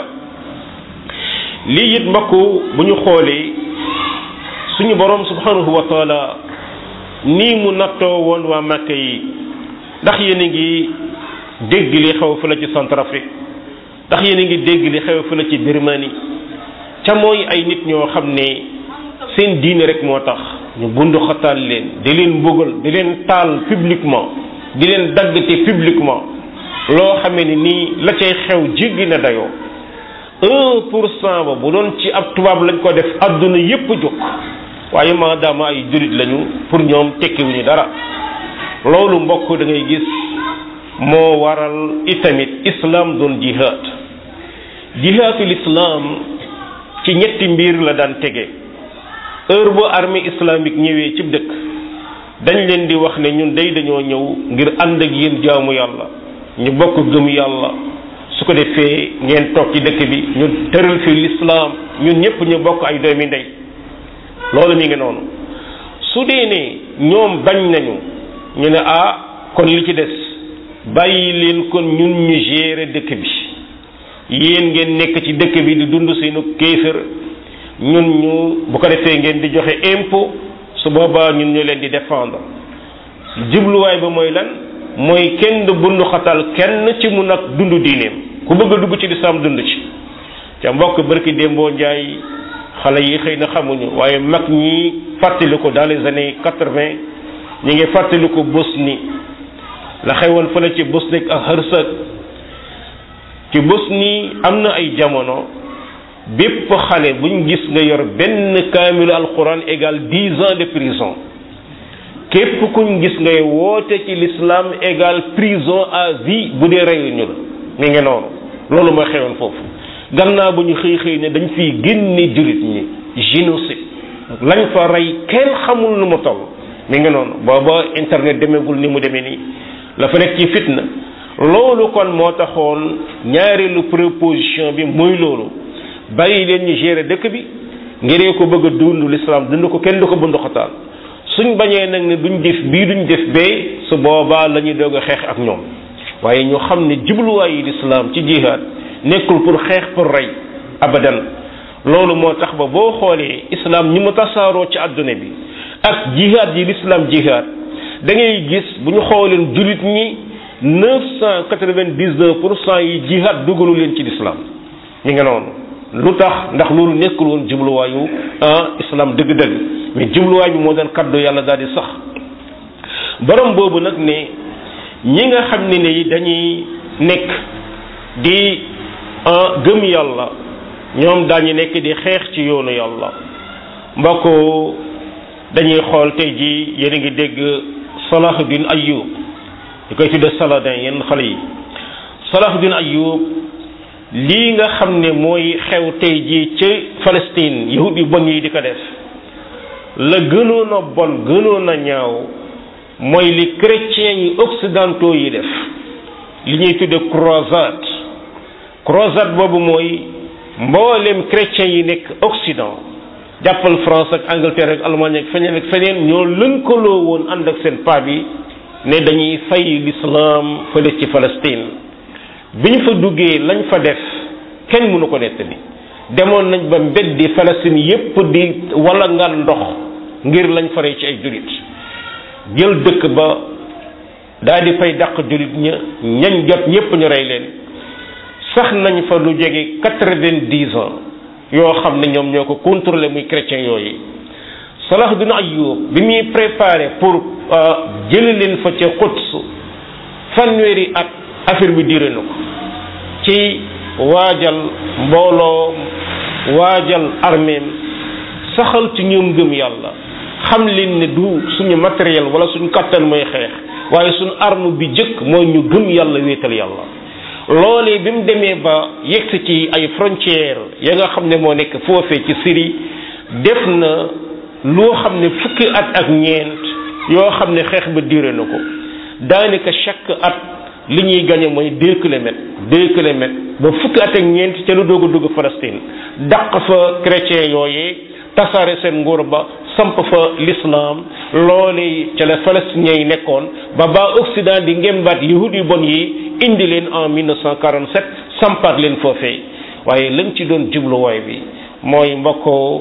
lii it mbokku bu ñu xoolee suñu borom subhanahu wa taala nii mu nattoo woon waa Màkka yi ndax yéen a ngi dégg li xew fële ci Centrafrique ndax yéen a ngi dégg li xew fële ci Birmanie ca mooy ay nit ñoo xam ne seen diine rek moo tax ñu bundu xataal leen di leen mbugal di leen taal publiquement di leen daggate publiquement loo xamee ni nii la cay xew jéggi na dayoo un pour cent ba bu doon ci ab tubaab lañ ko def adduna yépp jóg waaye maadaama ay jullit lañu pour ñoom tekkiwuñu dara loolu mbokk da ngay gis moo waral itamit islam doon jihaad jihaadul islam ci ñetti mbir la daan tege heure bu armée islamique ñëwee ci dëkk dañ leen di wax ne ñun day dañoo ñëw ngir ànd ak yéen jaamu yàlla ñu bokk gëm yàlla su ko defee ngeen toog ci dëkk bi ñu tëral fi l'islam ñun ñëpp ñu bokk ay doomi ndey loolu mi ngi noonu su dee ne ñoom bañ nañu ñu ne ah kon li ci des bàyyi leen kon ñun ñu gérer dëkk bi yéen ngeen nekk ci dëkk bi di dund seenu kéefër ñun ñu bu ko defee ngeen di joxe impôt su boobaa ñun ñu leen di défendre jubluwaay ba mooy lan mooy kenn du bundu xatal kenn ci mu nag dund diineem ku bëgg a dugg ci lislaam dund ci ca mbokk barki démboo njaay xale yi xëy na xamuñu waaye mag ñi fàttali ko dans les années quatre-vingt ñi ngi fàttali ko Bosnie la xewoon fële ci Bosnie ak Herzeg ci Bosnie am na ay jamono bépp xale buñ gis nga yor benn kaamilu alquran égal dix ans de prison képp kuñ gis ngay woote ci l'islam égal prison à vie bu dee reyuñu la mi ngi noonu loolu mooy xewoon foofu gannaaw bu ñu xëy xëy ne dañ fiy génne jullit ñi génocide lañ fa rey kenn xamul nu mu toll mi ngi noonu booba internet demeegul ni mu demee nii la fa nekk ci fitna loolu kon moo taxoon ñaareelu proposition bi muy loolu bàyyi leen ñu gérer dëkk bi ngiree ko bëgg a dund l'islam dund ko kenn du ko bundu xataal suñ bañee nag ne duñ def bii duñ def bee su boobaa la ñuy doog a xeex ak ñoom waaye ñu xam ne jubluwaayu l'islam ci jihaad nekkul pour xeex pour rey abadan loolu moo tax ba boo xoolee islam ñi mu tasaaroo ci àdduna bi ak jihaad yi l'islam jihaad da ngay gis bu ñu xooleen jullit ñi neuf cent quatre-vingt-dix-neuf pour cent yi jihaad dugalu leen ci l'islam ñu ngi noonu lu tax ndax loolu nekkul woon jubluwaayu ah islam dëgg-dëgg mais jubluwaay bi moo doon kaddu yàlla daal di sax borom boobu nag ne ñi nga xam ne ni dañuy nekk di gëm yàlla ñoom daañu nekk di xeex ci yoonu yàlla mbokk dañuy xool tey ji yéen a ngi dégg Salahuddin Ayyub di koy tudde Saladin yenn xale yi Salahuddin Ayyub lii nga xam ne mooy xew tey ji ci Palestine yahud yu bon yi di ko def la gënoon a bon gënoon a ñaaw mooy li chrétiens yi occidentaux yi def li ñuy tudde croisade croisade boobu mooy mboolem chrétiens yi nekk occident jàppal France ak Angleterre ak Allemagne ak feneen ak feneen ñoo lënkaloo woon ànd ak seen paa bi ne dañuy fay l'islam fële ci Palestine bi ñu fa duggee lañ fa def kenn mënu ko nettali demoon nañ ba mbeddi Palestine yépp di wala ngaan ndox ngir lañ faree ci ay julit jël dëkk ba daal di fay dàq julit ña ñañ jot ñépp ñu rey leen sax nañ fa lu jege quatre-vingt-dix ans yoo xam ne ñoom ñoo ko contrôlé muy chrétien yooyu Salahuddin Ayyub bi muy préparé pour jële leen fa ca Quds fanweeri at affaire bi diire na ko ci waajal mbooloo waajal arméem saxal ci ñoom gëm yàlla xam leen ne du suñu matériel wala suñu kattan mooy xeex waaye suñu arme bi jëkk mooy ñu gëm yàlla wéetal yàlla loolee bi mu demee ba yegsi ci ay frontières ya nga xam ne moo nekk foofee ci Syrie def na loo xam ne fukki at ak ñeent yoo xam ne xeex ba duré na ko daanaka chaque at li ñuy gagné mooy deux kilomètres deux kilomètres ba fukki at ak ñeent ca lu doog a dugg Palestine dàq fa chrétien yooyee tasaare seen nguur ba samp fa l'islam loole ca la palestiniens yi nekkoon ba ba Occident di ngembaat yahud yu bon yi indi leen en 1947 sampaat leen foofee waaye lañ ci doon jubluwaay bi mooy mbokkoo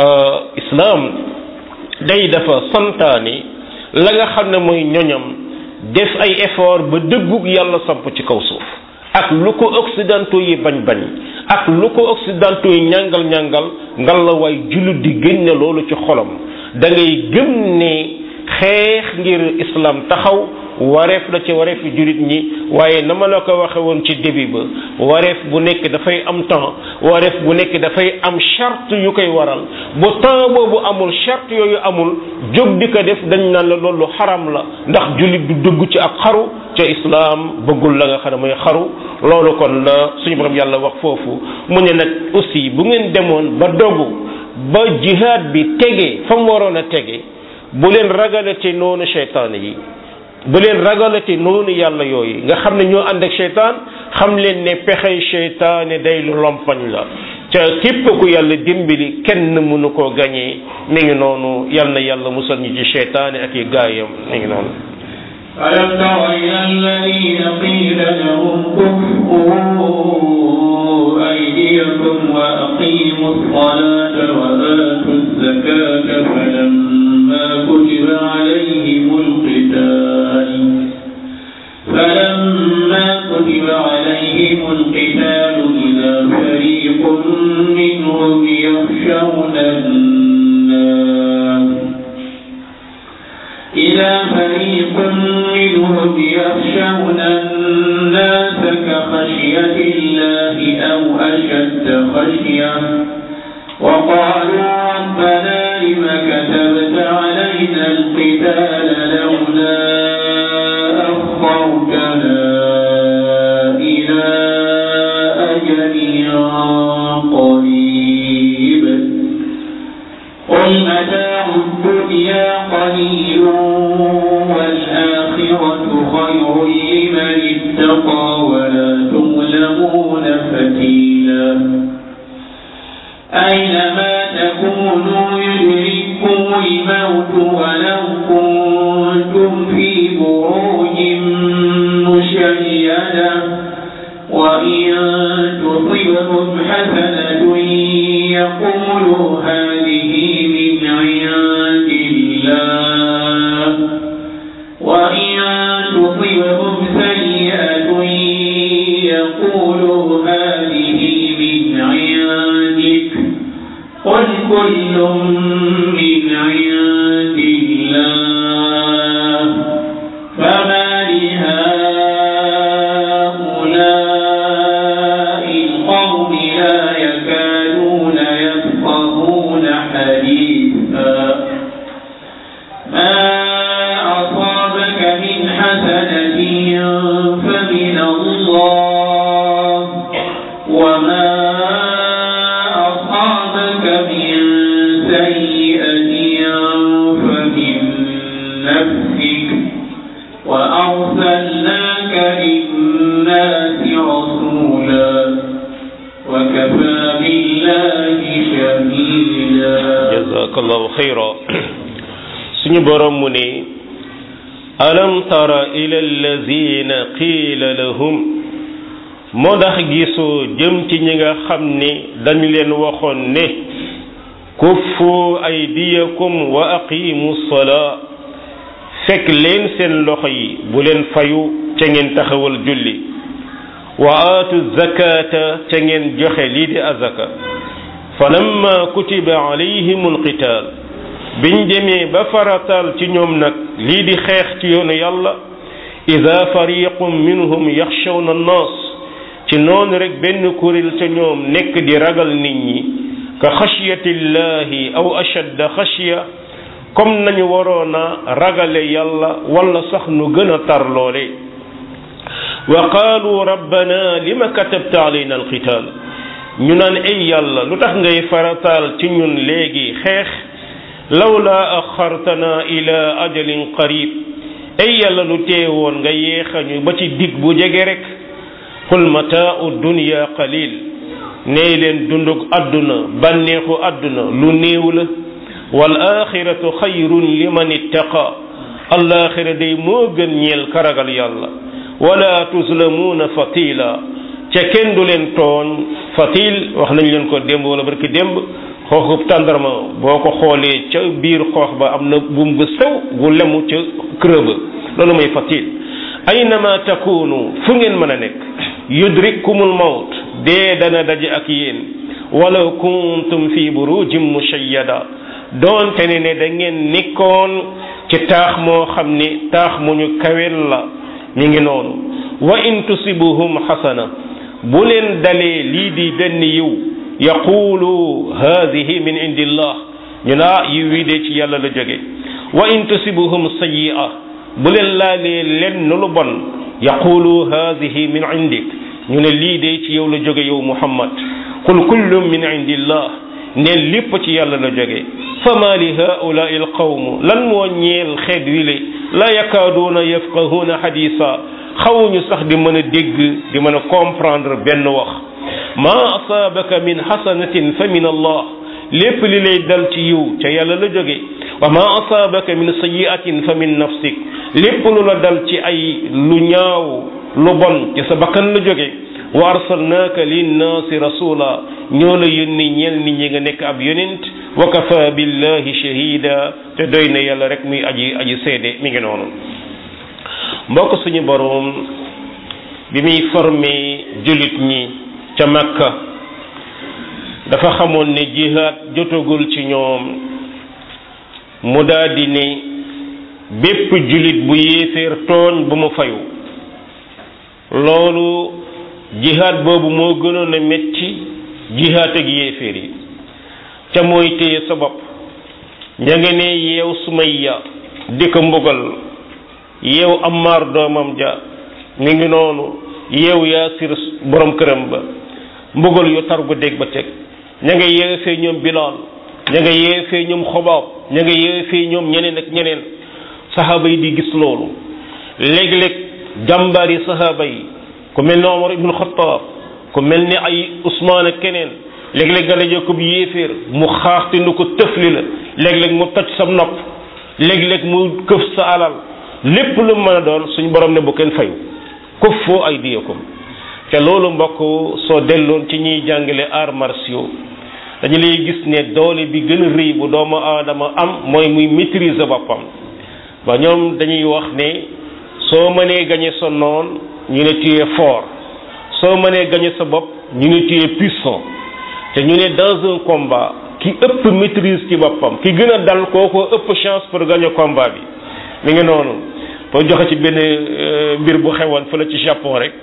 islam day dafa santaane la nga xam ne mooy ñoñam def ay effort ba dëggug yàlla samp ci kaw suuf ak lu ko occidentaux yi bañ bañ ak lu ko occidentaux yi ñàngal ñàngal ngal la waay jullit di génne loolu ci xolam da ngay gëm ne xeex ngir islam taxaw wareef la ci wareef jullit ñi waaye na ma la ko waxe woon ci début ba wareef bu nekk dafay am temps wareef bu nekk dafay am charte yu koy waral bu temps boobu amul charte yooyu amul jóg di ko def dañ naan la loolu xaram la ndax jullit du dugg ci ak xaru ca islam bëggul la nga xam ne mooy xaru loolu kon la suñu borom yàlla wax foofu mu ne nag aussi bu ngeen demoon ba dogu ba jihaad bi tege fa mu waroon a tege bu leen ragalate noonu seytaane yi bu leen ragalati noonu yàlla yooyu nga xam ne ñoo ànd ak seytaan xam leen ne pexey seytaane day lu lompañ la ca képp ku yàlla dimbali kenn mënu koo gañee mi ngi noonu yal na yàlla musal ñu ci seytaane ak i gaayam mi ngi noonu ألم تر إلى الذين قيل لهم كفوا أيديكم وأقيموا الصلاة وآتوا الزكاة فلما كتب عليهم القتال فلما كتب عليهم القتال إذا فريق منهم يخشون الناس إذا فريق منهم يخشون الناس كخشية الله أو أشد خشية وقالوا ربنا لم كتبت علينا القتال لولا أخرتنا إلى أجل قريب قل متاع الدنيا قليل والآخرة خير لمن اتقى ولا تظلمون فتيلا أينما تكونوا يدرككم الموت ولو كنتم في بروج مشيدة وإن تصبهم حسنة يقولوا هذه من عند الله وإن تصبهم سيئة يقولوا هذه من عندك قل كل من عند الله فما لهؤلاء القوم لا يكادون يفقهون حديثا ما أصابك من حسنة فمن الله وما أصابك من سيئة فمن نفسك وأرسلناك للناس رسولا وكفى بالله شهيدا jazakallahu xayra suñu borom mu ne alam tara ila allazina qiila lahum moo ndax gisoo jëm ci ñi nga xam ne dañu leen waxoon ne kuffu aydiyakum wa aqimu salaa fekk leen seen loxo yi bu leen fayu ca ngeen taxawal julli wa aatu zakata ca ngeen joxe lii di azaka falamma kutiba alayhim alqital biñ demee ba faratal ci ñoom nag lii di xeex ci yoonu yàlla ida fariqum minhum yaxshawna annaas ci noonu rek benn kuréel ca ñoom nekk di ragal nit ñi ka xashyatillahi aw ashadda xashya comme nañu waroon a ragale yàlla wala sax nu gën a tar loole wa qaalu rabbana lima katabta alayna alqital ñu naan ay yàlla lu tax ngay farataal ci ñun léegi xeex lawla axartana ila ajalin qarib ay yàlla lu teewoon nga yeexañu ba ci dig bu jege rek qul mataau dunya qalil nee leen dundug àdduna bànneexu àdduna lu néew la wal axiratu xayrun liman ittaqa alaxira day moo gën ñeel karagal yàlla wala tuzlamuuna fatila ca kenn du leen tooñ fatil wax nañ leen ko démb wala barki démb xooxub tàndarma boo ko xoolee ca biir xoox ba am na buum bu sew bu lemu ca kërë ba loolu mooy fatil aynama takunu fu ngeen mën a nekk yudrikkumul mawt dee dana daje ak yéen walaw kuntum fi burujin mushayyada doonte ne ne da ngeen nekkoon ci taax moo xam ni taax mu ñu kawel la mi ngi noonu wa in tusibuhum xasana bu leen dalee lii di benn yiw yaqulu hadihi min indillah ñu naa yiw wi de ci yàlla la jóge wa in tusibuhum sayyi'a bu leen laalee lenn lu bon yaqulu hadihi min indik ñu ne lii de ci yow la jóge yow muhammad qul kullum min indillah ne lépp ci yàlla la jóge fama li haulaai alqawm lan moo ñeel xeet wi le la yakaaduuna yafqahuuna xadisa xawuñu sax di mën a dégg di mën a comprendre benn wax ma asaabaka min xasanatin fa min allah lépp li lay dal ci yiw ca yàlla la jóge wa ma asaabaka min sayiatin fa min nafsik lépp lu la dal ci ay lu ñaaw lu bon ci sa bakkan la jóge wa arsalnaaka linnaasi rasula ñoo la yónni ñeel nit ñi nga nekk ab yonent wa kafa billahi shahida te doy na yàlla rek muy aji aji seede mi ngi noonu mbokk suñu boroom bi muy formé jullit ñi ca makka dafa xamoon ne jihaad jotagul ci ñoom mu daldi ne bépp jullit bu yéeféer tooñ bu mu fayu loolu jihaad boobu moo gënoon a metti jihaad ak yéeféer yi ca mooy téye sa bopp ña nga ne yeew sumayya di ko mbugal yeew ammaar doomam ja mi ngi noonu yeew yaasir borom këram ba mbugal yu tar gu dégg ba teg ña nga yeefee ñoom bilaal ña nga yeefee ñoom xobaab ña nga yeefee ñoom ñeneen ak ñeneen saxaaba yi di gis loolu léeg-léeg jàmbaar yi saxaaba yi ku mel ni Omar ibnu Xattaab ku mel ni ay Usmaan ak keneen léeg-léeg nga daje ko bu yéeféer mu xaaxte nu ko tëfli la léeg-léeg mu toj sa nopp léeg-léeg mu këf sa alal lépp lu mën a doon suñ borom ne bu kenn fayu kuffu aydiyakum te loolu mbokk soo delloon ci ñuy jàngale arts martiaux dañu lay gis ne doole bi gën a rëy bu doomu aadama am mooy muy maîtriser boppam ba ñoom dañuy wax ne soo mënee gañe sa noon ñu ne tu es fort soo mënee gañe sa bopp ñu ne tu es puissant te ñu ne dans un combat ki ëpp maîtrise ci boppam ki gën a dal kooko ëpp chance pour gagner combat bi mi ngi noonu boo joxe ci benn mbir bu xewoon fële ci Japon rek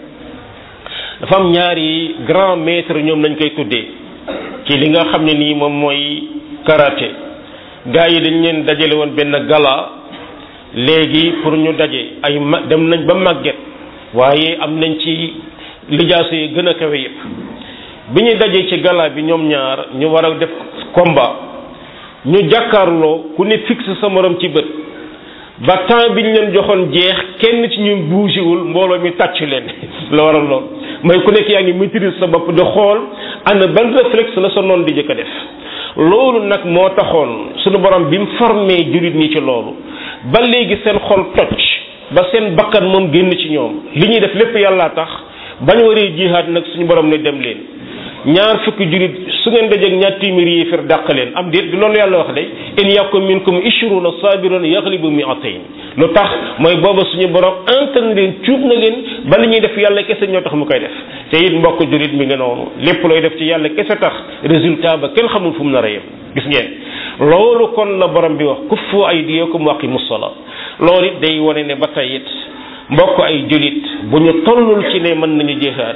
dafa am ñaari grand maître ñoom lañ koy tuddee ci li nga xam ne nii moom mooy karaté gars yi dañ leen dajale woon benn gala léegi pour ñu daje ay ma dem nañ ba màgget waaye am nañ ci lijaasa yi gën a kawe yëpp bi ñu dajee ci gala bi ñoom ñaar ñu war a def combat ñu jàkkaarloo ku ne fixe sa morom ci bët ba temps bi ñu leen joxoon jeex kenn ci ñu bougéwul mbooloo mi tàcc leen la waral lool mooy ku nekk yaa ngi maîtrise sa bopp di xool ana ban réflexe la sa noon di jëkk a def loolu nag moo taxoon suñu borom bi mu formé jullit ñi ci loolu ba léegi seen xol toj ba seen bakkan moom génn ci ñoom li ñuy def lépp yàllaa tax bañ waree jihaad nag suñu borom ne dem leen ñaar fukki jullit su ngeen dajeeg ñaar téeméeri yéefar dàq leen am déet loolu yàlla wax de in yakum minkum ishruna sabiruna yaghlibu mi'atayn lu tax mooy booba suñu borom antan leen cuub na leen ba li ñuy def yàlla kese ñoo tax mu koy def te it mbokk jullit mi nga noonu lépp looy def ci yàlla kese tax résultat ba kenn xamul fu mu nar a yem gis ngeen loolu kon la borom bi wax kuffu aydiyakum wa aqimus salaa loolu it day wane ne ba tey it mbokk ay jullit bu ñu tollul ci ne mën nañu jihaad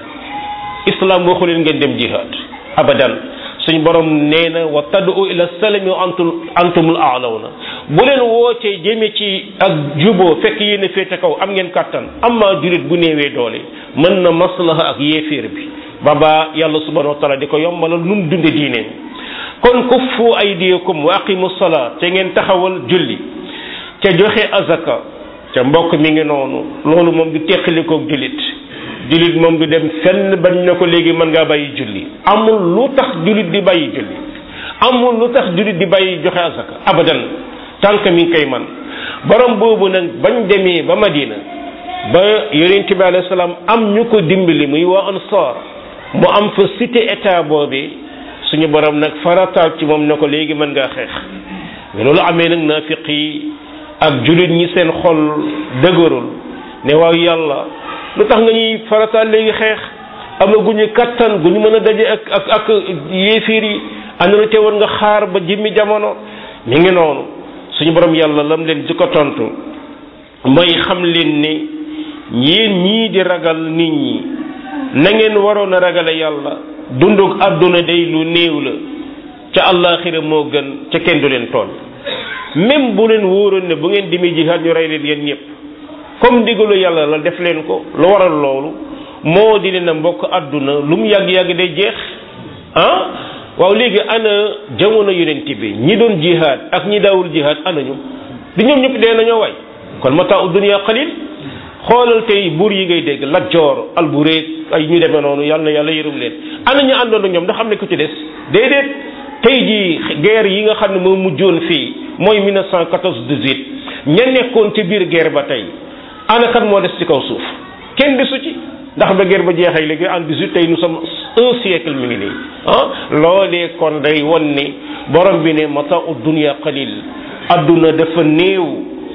islam waxu leen ngeen dem jihaad abadan suñ borom nee na wa tad'u ila salami wa antum antumul a'lawna bu leen wootee jëme ci ak juboo fekk yéen a féete kaw am ngeen kàttan amma jullit bu néewee doole mën na maslaha ak yéeféer bi baba yàlla subhanahu wa taala di ko yombalal nu mu dunde diineem kon kuffu aydiyakum wa aqimu salaa te ngeen taxawal julli te joxe azaka te mbokk mi ngi noonu loolu moom du teqalikoog jullit jullit moom du dem fenn bañ na ko léegi mën ngaa bàyyi julli amul lu tax jullit di bàyyi julli amul lu tax jullit di bàyyi joxe azaka abadan tànk mi ngi koy man borom boobu nag bañ demee ba Madina ba yonent bi alayhi salaam am ñu ko dimbali muy waa Ansaar mu am fa cité état boobee suñu borom nag farataal ci moom ne ko léegi mën ngaa xeex mais loolu amee nag naafiq yi ak jullit ñi seen xol dëgërul ne waaw yàlla lu tax nga ñuy farataal léegi xeex amaguñu kattan gu ñu mën a daje ak ak ak yéefiir yi ana lu teewoon nga xaar ba jimmi jamono mi ngi noonu suñu borom yàlla lam leen di ko tontu mooy xam leen ne yéen ñii di ragal nit ñi na ngeen waroon a ragale yàlla dunduk àdduna day lu néew la ca àllaaxira moo gën ca kenn du leen tool même bu leen wóoroon ne bu ngeen dimi jihaad ñu rey leen yéen ñëpp comme ndigalu yàlla la def leen ko lu waral loolu moo di leen a mbokk àdduna lu mu yàgg-yàgg day jeex ah waaw léegi ana jamono yonent bi ñi doon jihaad ak ñi daawul jihaad anañu di ñoom ñëpp dee nañoo waay kon mataa u dunya qalil xoolal tey buur yi ngay dégg Lat Joor Albureeg ay ñu demee noonu yàlla na yàlla yërëm leen ana ñu àndoon ak ñoom ndax xam ne ku ci des déedéet tey jii guerre yi nga xam ne moo mujjoon fii mooy 1914 18 ña nekkoon ci biir guerre ba tey ana kan moo des ci kaw suuf kenn desu ci ndax ba guerre ba jeexee léegi en 18 tey nous sommes un siècle mi ngi nii ah loolee kon day won ni borom bi ne mata u dunya qalil adduna dafa néew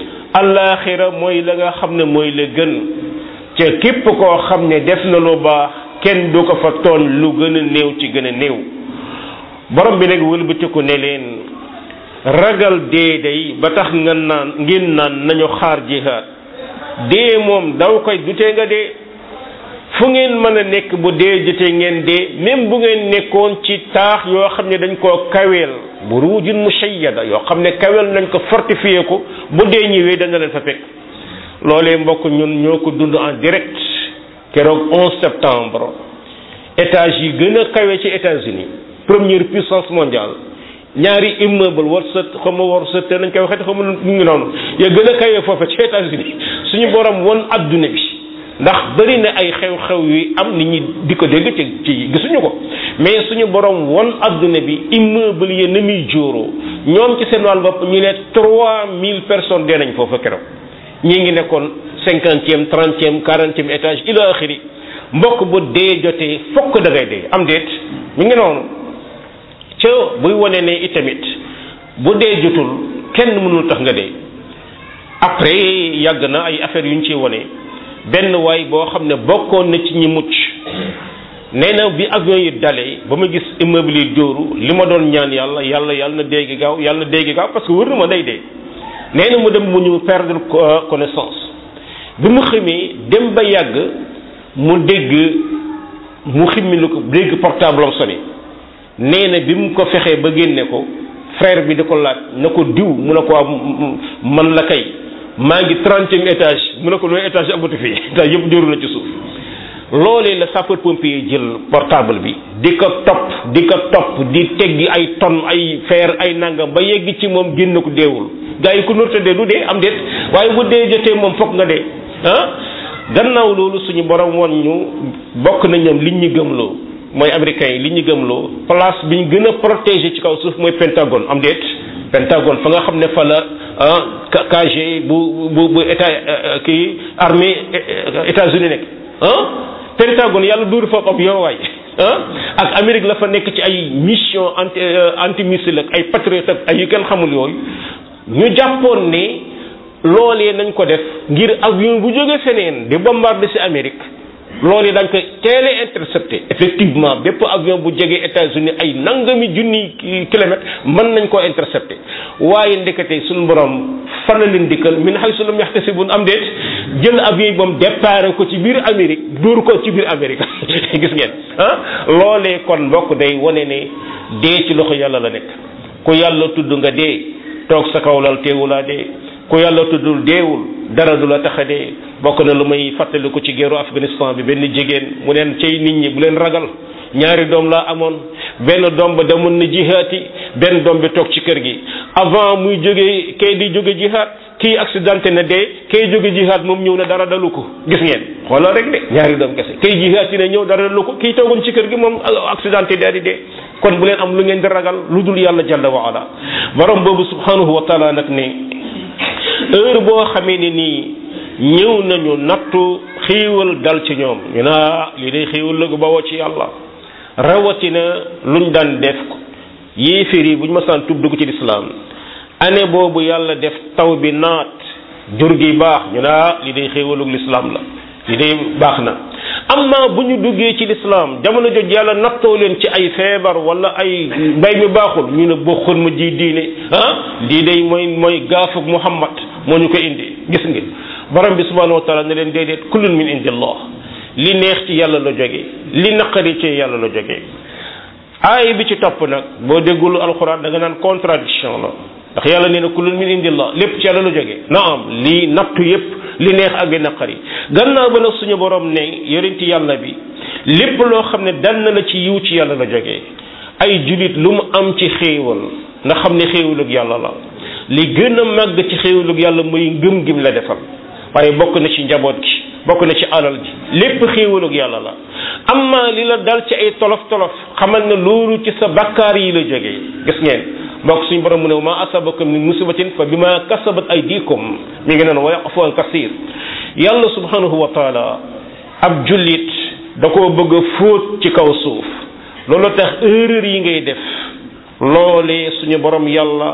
allaaxira mooy la nga xam ne mooy la gën ca képp koo xam ne def na lu baax kenn du ko fa tooñ lu gën a néew ci gën a néew borom bi nag wëlbatiku ne leen ragal dee day ba tax nga naan ngeen naan nañu xaar jihaad dee moom daw koy dutee nga dee fu ngeen mën a nekk bu dee jotee ngeen dee même bu ngeen nekkoon ci taax yoo xam ne dañ koo kaweel burujin mushayyada yoo xam ne kaweel nañ ko fortifié ko bu dee ñëwee dana leen fa fekk loolee mbokk ñun ñoo ko dund en direct keroog 11 septembre étage yi gën a kawe ci États-Unis première puissance mondiale ñaari immeuble war sa xam ma war sa te nañ koy waxee xam mu ngi noonu ya gën a kawe foofa ci États-Unis suñu borom won adduna bi ndax bëri na ay xew-xew yu am nit ñi di ko dégg ci ci gisuñu ko mais suñu borom won adduna bi immeuble yi na muy jóoroo ñoom ci seen wàll bopp ñu ne trois mille personnes dee nañ foofa keroog ñii ngi nekkoon cinquantième trentième quarantième étage ila axiri mbokk bu dee jotee fokk da ngay dee am déet mi ngi noonu ca buy wane ne itamit bu dee jotul kenn mënul tax nga dee après yàgg na ay affaires yu ñu ciy wane benn waay boo xam ne bokkoon na ci ñi mucc nee na bi avion yi dalee ba ma gis immeuble yi dóoru li ma doon ñaan yàlla yàlla yàlla na dee gi gaaw yàlla na dee gi gaaw parce que wër na ma day dee nee na mu dem mu ñu perdre connaissance bi mu xamee dem ba yàgg mu dégg mu ximmi lu ko dégg portable am sonné nee na bi mu ko fexee ba génne ko frère bi di ko laaj na ko diw mu ne ko man la kay maa ngi trentième étage mu ne ko loolu étage amatu fii étage yëpp dóoru na ci suuf loolee la sapeur pompier jël portable bi di ko topp di ko topp di teggi ay tonnes ay fer ay nangam ba yegg ci moom génn ko deewul gars yi ku nurta dee du dee am déet waaye bu dee jotee moom fokk nga dee ah gannaaw loolu suñu borom woon ñu bokk na ñoom liñ ñu gëmloo mooy américains yi li ñu gëmloo place bi ñu gën a protégé ci kaw suuf mooy pentagone am déet pentagone fa nga xam ne fa la ah KG bu bu bu état kii armée États-Unis nekk ah pentagone yàlla duuru foofu ab yow waay ah ak Amérique la fa nekk ci ay mission anti anti missile ak ay patriote ak ay yu kenn xamul yooyu ñu jàppoon ne loolee nañ ko def ngir avion bu jógee feneen di bombarder ci Amérique loolu dañ ko teele intercepté effectivement bépp avion bu jegee États-Unis ay nangami junni kilomètres mën nañ koo intercepté waaye ndekete suñu borom fan la leen dikkal min haysu lam yahtasibun am déet jël avion yi moom départ ko ci biir Amérique dóor ko ci biir Amérique gis ngeen ah loolee kon mbokk day wane ne dee ci loxo yàlla la nekk ku yàlla tudd nga dee toog sa kaw lal teewulaa dee ku yàlla tuddul deewul dara du la tax a dee bokk na lu may fàttaliku ci guerru Afghanistan bi benn jigéen mu neen cay nit ñi bu leen ragal ñaari doom laa amoon benn doom ba demoon na jihaati benn doom bi toog ci kër gi avant muy jóge kay di jóge jihaat kii accidenté na dee kay jóge jihaat moom ñëw na dara dalu ko gis ngeen xoolal rek de ñaari doom kese kay jihaati na ñëw dara dalu ko kii toogoon ci kër gi moom accidenté daal di dee kon bu leen am lu ngeen di ragal lu dul yàlla jalla wa ala borom boobu subhanahu wa taala nag ne heure boo xamee ne nii ñëw nañu nattu xiiwal dal ci ñoom ñu naa lii day xiiwal la gu bawoo ci yàlla rawatina luñ daan def ko yéeféer yi bu ñu masaan tub dugg ci lislaam année boobu yàlla def taw bi naat jur gi baax ñu naa lii day xiiwalug lislaam la lii day baax na amma bu ñu duggee ci lislaam jamono joj yàlla nattoo leen ci ay feebar wala ay mbay mi baaxul ñu ne bokkul ma ji diine ah lii day mooy mooy gaafug muhammad moo ñu ko indi gis nga borom bi subhanahu wa taala ne leen déedéet kullun min indillah li neex ci yàlla la jóge li naqari ci yàlla la jóge aay bi ci topp nag boo déggul alxuraan da nga naan contradiction la ndax yàlla nee na kullun min indillah lépp ci yàlla la jóge naam lii nattu yépp li neex ak li naqari gannaaw ba nag suñu borom ne yorinti yàlla bi lépp loo xam ne dal na la ci yiw ci yàlla la jógee ay julit lu mu am ci xéewal nga xam ne xéewalug yàlla la li gën a màgg ci xéewalug yàlla muy ngëm gim la defal waaye bokk na ci njaboot gi bokk na ci alal ji lépp xéewalug yàlla la amma li la dal ci ay tolof tolof xamal ne loolu ci sa bakkaar yi la jógee gis ngeen mbokk suñu borom mu ne ma asabakum min musibatin fa bima kasabat aydikum mi ngi noonu wa yaqfu an kasir yàlla subhanahu wa taala ab jullit da koo bëgg a fóot ci kaw suuf loolu tax erreur yi ngay def loolee suñu borom yàlla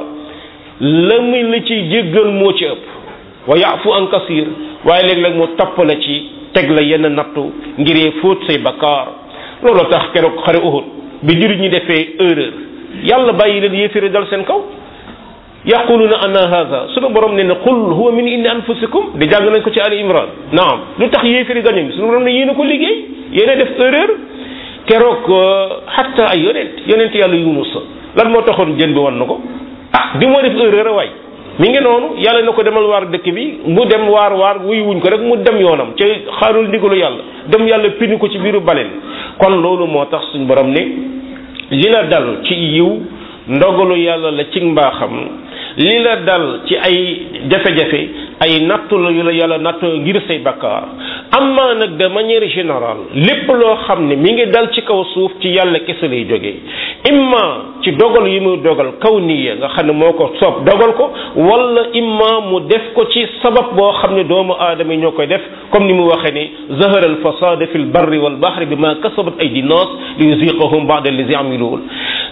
la muy la ci jéggal moo ci ëpp wa yafu an kasir waaye léeg-léeg mu topp la ci teg la yenn nattu ngiree fóot say bakkaar loolu tax keroog xare Uhud bi jullit ñi defee erreur yàlla bàyyi leen yéeféere dal seen kaw yaquluna anna hadha sunu borom ne ne qul huwa min indi anfusikum di jàng nañ ko ci ali imran naam lu tax yéeféere gañu sunu borom ne yéen a ko liggéey yéen a def erreur keroog hatta ay yonent yonent yàlla yunus lan moo taxoon jën bi wan na ko ah di moo def erreur a waay mi ngi noonu yàlla na ko demal waar dëkk bi mu dem waar waar wuy wuñ ko rek mu dem yoonam ca xaarul ndigalu yàlla dem yàlla pini ko ci biiru baleen kon loolu moo tax suñ borom ne li la dal ci yiw ndogalu yàlla la ci mbaaxam li la dal ci ay jafe-jafe ay nattu la yu la yàlla nattu ngir say bakkaar amma nag de manière générale lépp loo xam ne mi ngi dal ci kaw suuf ci yàlla kese lay jógee imma ci dogal yi muy dogal kaw niya nga xam ne moo ko soob dogal ko wala imma mu def ko ci sabab boo xam ne doomu aadama yi ñoo koy def comme ni mu waxee ne zahara al fasada fi l barri wal bahri bi ma kasabat aydi nas li yuziqahum ba'da allazi amiluun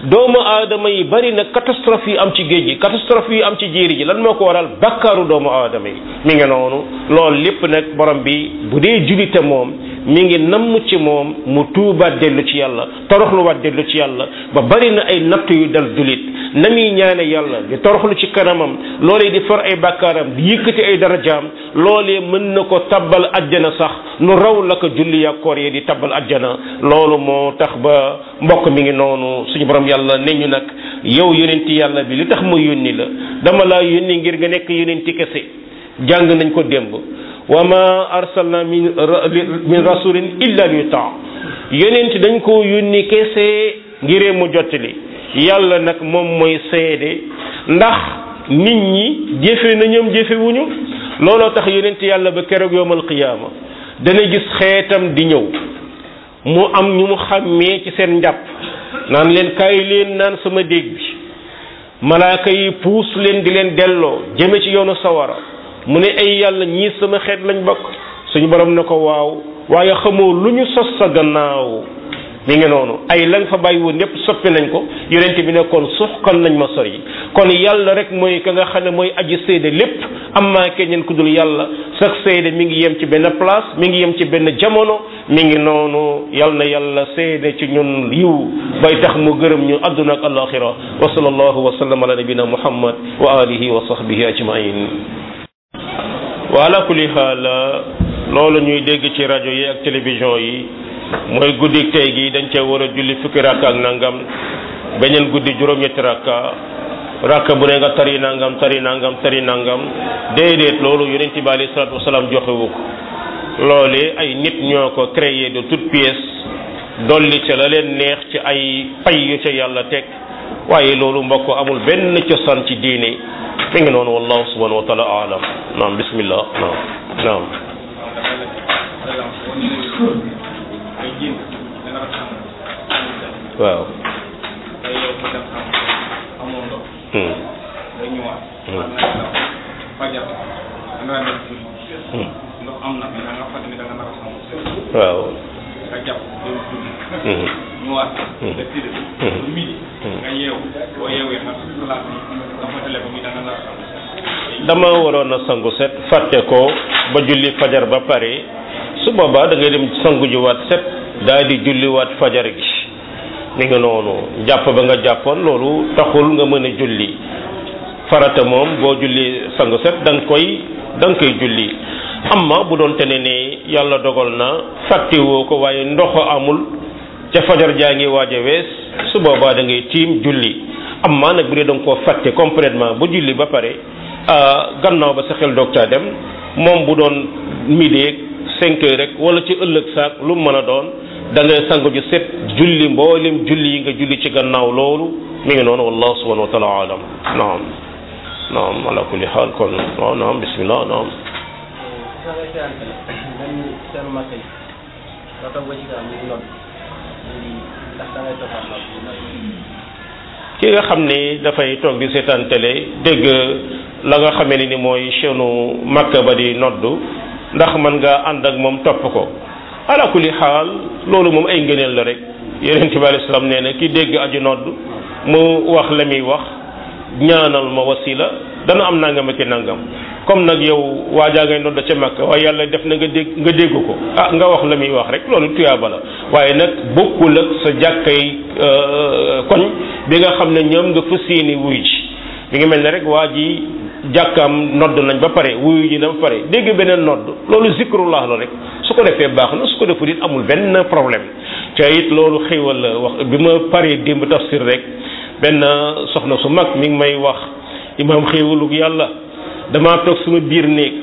doomu aadama yi bari na catastrophe yi am ci géej gi catastrophe yi am ci jéeri ji lan moo ko waral bakkaaru doomu aadama yi mi ngi noonu loolu lépp nag borom bi bu dee julite moom mi ngi namm ci moom mu tuubaat dellu ci yàlla toroxluwaat dellu ci yàlla ba bari na ay natt yu dal julit na muy ñaane yàlla di toroxlu ci kanamam loolee di for ay bàkkaaram di yëkkati ay darajaam loolee mën na ko tabbal ajjana sax nu raw la ko julli ya koor yi di tabbal ajjana loolu moo tax ba mbokk mi ngi noonu suñu borom yàlla ne ñu nag yow yonenti yàlla bi li tax ma yónni la dama laa yónni ngir nga nekk yonenti kese jàng nañ ko démb wa ma arsalna min min rasulin illa li yutaa yonent dañ ko yónni kese ngiree mu jottali yàlla nag moom mooy seede ndax nit ñi jëfe na ñoom jëfe wuñu looloo tax yonent yàlla ba keroog yowmal qiyaama dana gis xeetam di ñëw mu am ñu mu xàmmee ci seen njàpp naan leen kaay leen naan sama déeg bi malaaka yi puus leen di leen delloo jëme ci yoonu sawara mu ne ay yàlla ñii sama xeet lañ bokk suñu borom ne ko waaw waaye xamoo lu ñu sos sa gannaaw mi ngi noonu ay lañ fa bàyyi woon yépp soppi nañ ko yonent bi ne kon suxkan nañ ma sori kon yàlla rek mooy ka nga xam ne mooy aji seede lépp am maa keneen ku dul yàlla sax seede mi ngi yem ci benn place mi ngi yem ci benn jamono mi ngi noonu yal na yàlla seede ci ñun yiw bay tax mu gërëm ñu àdduna ak alaxira wa sallallahu wa sallam ala nabina muhammad wa alihi wa sahbihi ajmain wa ala kulli xaal loolu ñuy dégg ci rajo yi ak télévision yi mooy guddi tey gi dañ cee war a julli fukki rakka ak nangam beneen guddi juróom-ñetti rakka rakka bu ne nga tari nangam tari nangam tari nangam déedéet loolu yonent bi alayhi salaatu wasalaam joxewu ko loolee ay nit ñoo ko créé de toutes pièces dolli ca la leen neex ci ay pay yu ca yàlla teg waaye loolu mbokk amul benn cosaan ci diine mi ngi noonu wallahu subhanahu wa taala alam naam bismillah naam naam waaw waaw nga jàpp dem julli ñëwaat nga tëdd ba midi nga yeewu boo yeewee nag salaat bi nga fàttale ba muy da nga nar dama waroon a sangu set fàtte ko ba julli fajar ba pare su boobaa da ngay dem sangu jiwaat set daal di julliwaat fajar gi mi nga noonu jàpp ba nga jàppoon loolu taxul nga mën a julli farata moom boo julli sangu set da nga koy da nga koy julli amma bu doon te ne ne yàlla dogal na fàttewoo ko waaye ndox amul ca fajar jaa ngi waaj a wees su boobaa da ngay tiim julli amma nag bu dee da nga koo fàtte complètement ba julli ba pare gannaaw ba sa xel doog caa dem moom bu doon midi cinq heures rek wala ci ëllëg saak lu mu mën a doon da ngay sangu ju set julli mboolem julli yi nga julli ci gannaaw loolu mi ngi noonu wallahu subhanahu wa taala alam naam naam ala kulli xaal kon waaw naam bismillah naam ki nga xam ni dafay toog di seetaan télé dégg la nga xamee ni ni mooy chaînu makka ba di noddu ndax mën nga ànd ak moom topp ko ala kulli xaal loolu moom ay ngëneel la rek yonent bi alayhi salaam nee na ki dégg aju nodd mu wax la muy wax ñaanal ma wasila dana am nangam ak i nangam comme nag yow waajaa ngay nodd ca makka waaye yàlla def na nga dégg nga dégg ko ah nga wax la muy wax rek loolu tuyaaba la waaye nag bokkul ak sa jàkkay koñ bi nga xam ne ñoom nga fas yéene wuy ji mi ngi mel ne rek waa ji jàkkaam nodd nañ ba pare wuyu ji na ba pare dégg beneen nodd loolu zikrullah la rek su ko defee baax na su ko defut it amul benn problème te it loolu xéwal la wax bi ma paree démb tafsir rek benn soxna su mag mi ngi may wax imaam xéwalug yàlla damaa toog suma biir néeg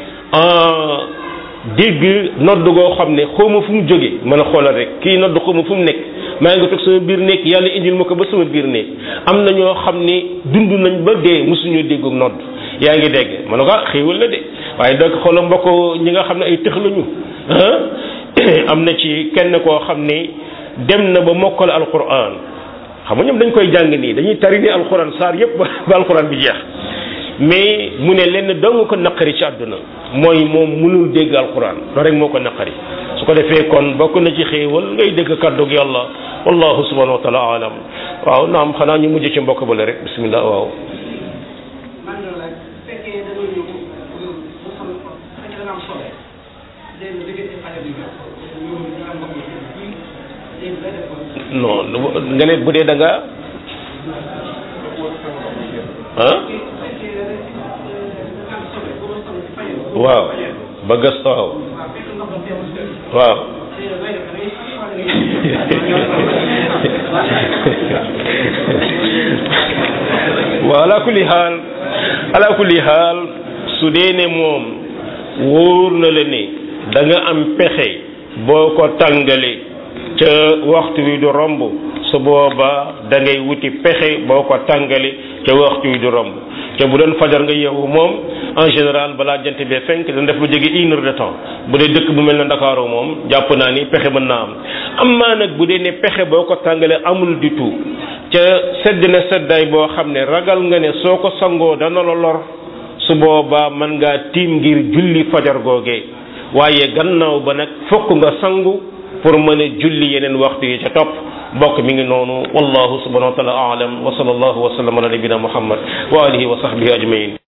dégg nodd goo xam ne xawma fu mu jógee mën a xoolal rek kii nodd xawma fu mu nekk maa ngi toog sama biir néeg yàlla indil ma ko ba sama biir néeg am na ñoo xam ne dund nañ ba dee mosuñoo dégg nodd yaa ngi dégg ma ne ko ah xéewal la de waaye donc xoolal mbokk ñi nga xam ne ay tëx lañu am na ci kenn koo xam ne dem na ba mokkal alquran xam nga ñoom dañ koy jàng nii dañuy tari ni alquran saar yépp ba alquran bi jeex mais mu ne lenn dong ko naqari ci àdduna mooy moom mënul dégg alquran loolu rek moo ko naqari su ko defee kon bokk na ci xéewal ngay dégg kàddug yàlla wallahu subhanahu wa taala alam waaw naam xanaa ñu mujj ci mbokk bale rek bismillah waaw man la laaj bu fekkee da nga ñëw mu xam bu fekkee da nga am sobe léegi nga diggante xale bi ñëw nga am mbokk yi léegi day def ko non nga ne bu dee da nga ah fekkee da nga am sobe bu ma sobe ci fañe waaw ba gas waaw waaw fekk ndox ba teewul si waaw léegi day def da ngay waaw ala kulli xaal ala kulli xaal su dee ne moom wóor na la ne da nga am pexe boo ko tàngalee ca waxtu wi du romb su boobaa da ngay wuti pexe boo ko tàngale ca waxtu wi du romb te bu doon fajar nga yeewu moom en général balaa jant bee fenk dana def lu jege une heure de temps bu dee dëkk bu mel ne Ndakaaru moom jàpp naa ni pexe mën naa am am maa nag bu dee ne pexe boo ko tàngalee amul du tout ca sedd na seddaay boo xam ne ragal nga ne soo ko sangoo dana la lor su boobaa mën ngaa tiim ngir julli fajar googee waaye gannaaw ba nag fokk nga sangu pour mën a julli yeneen waxtu yi ca topp bokk mi ngi noonu wallahu subhanahu wa taala aalam wa sallallahu wa sallam ala nabina muhammad wa alihi wa sahbihi ajmain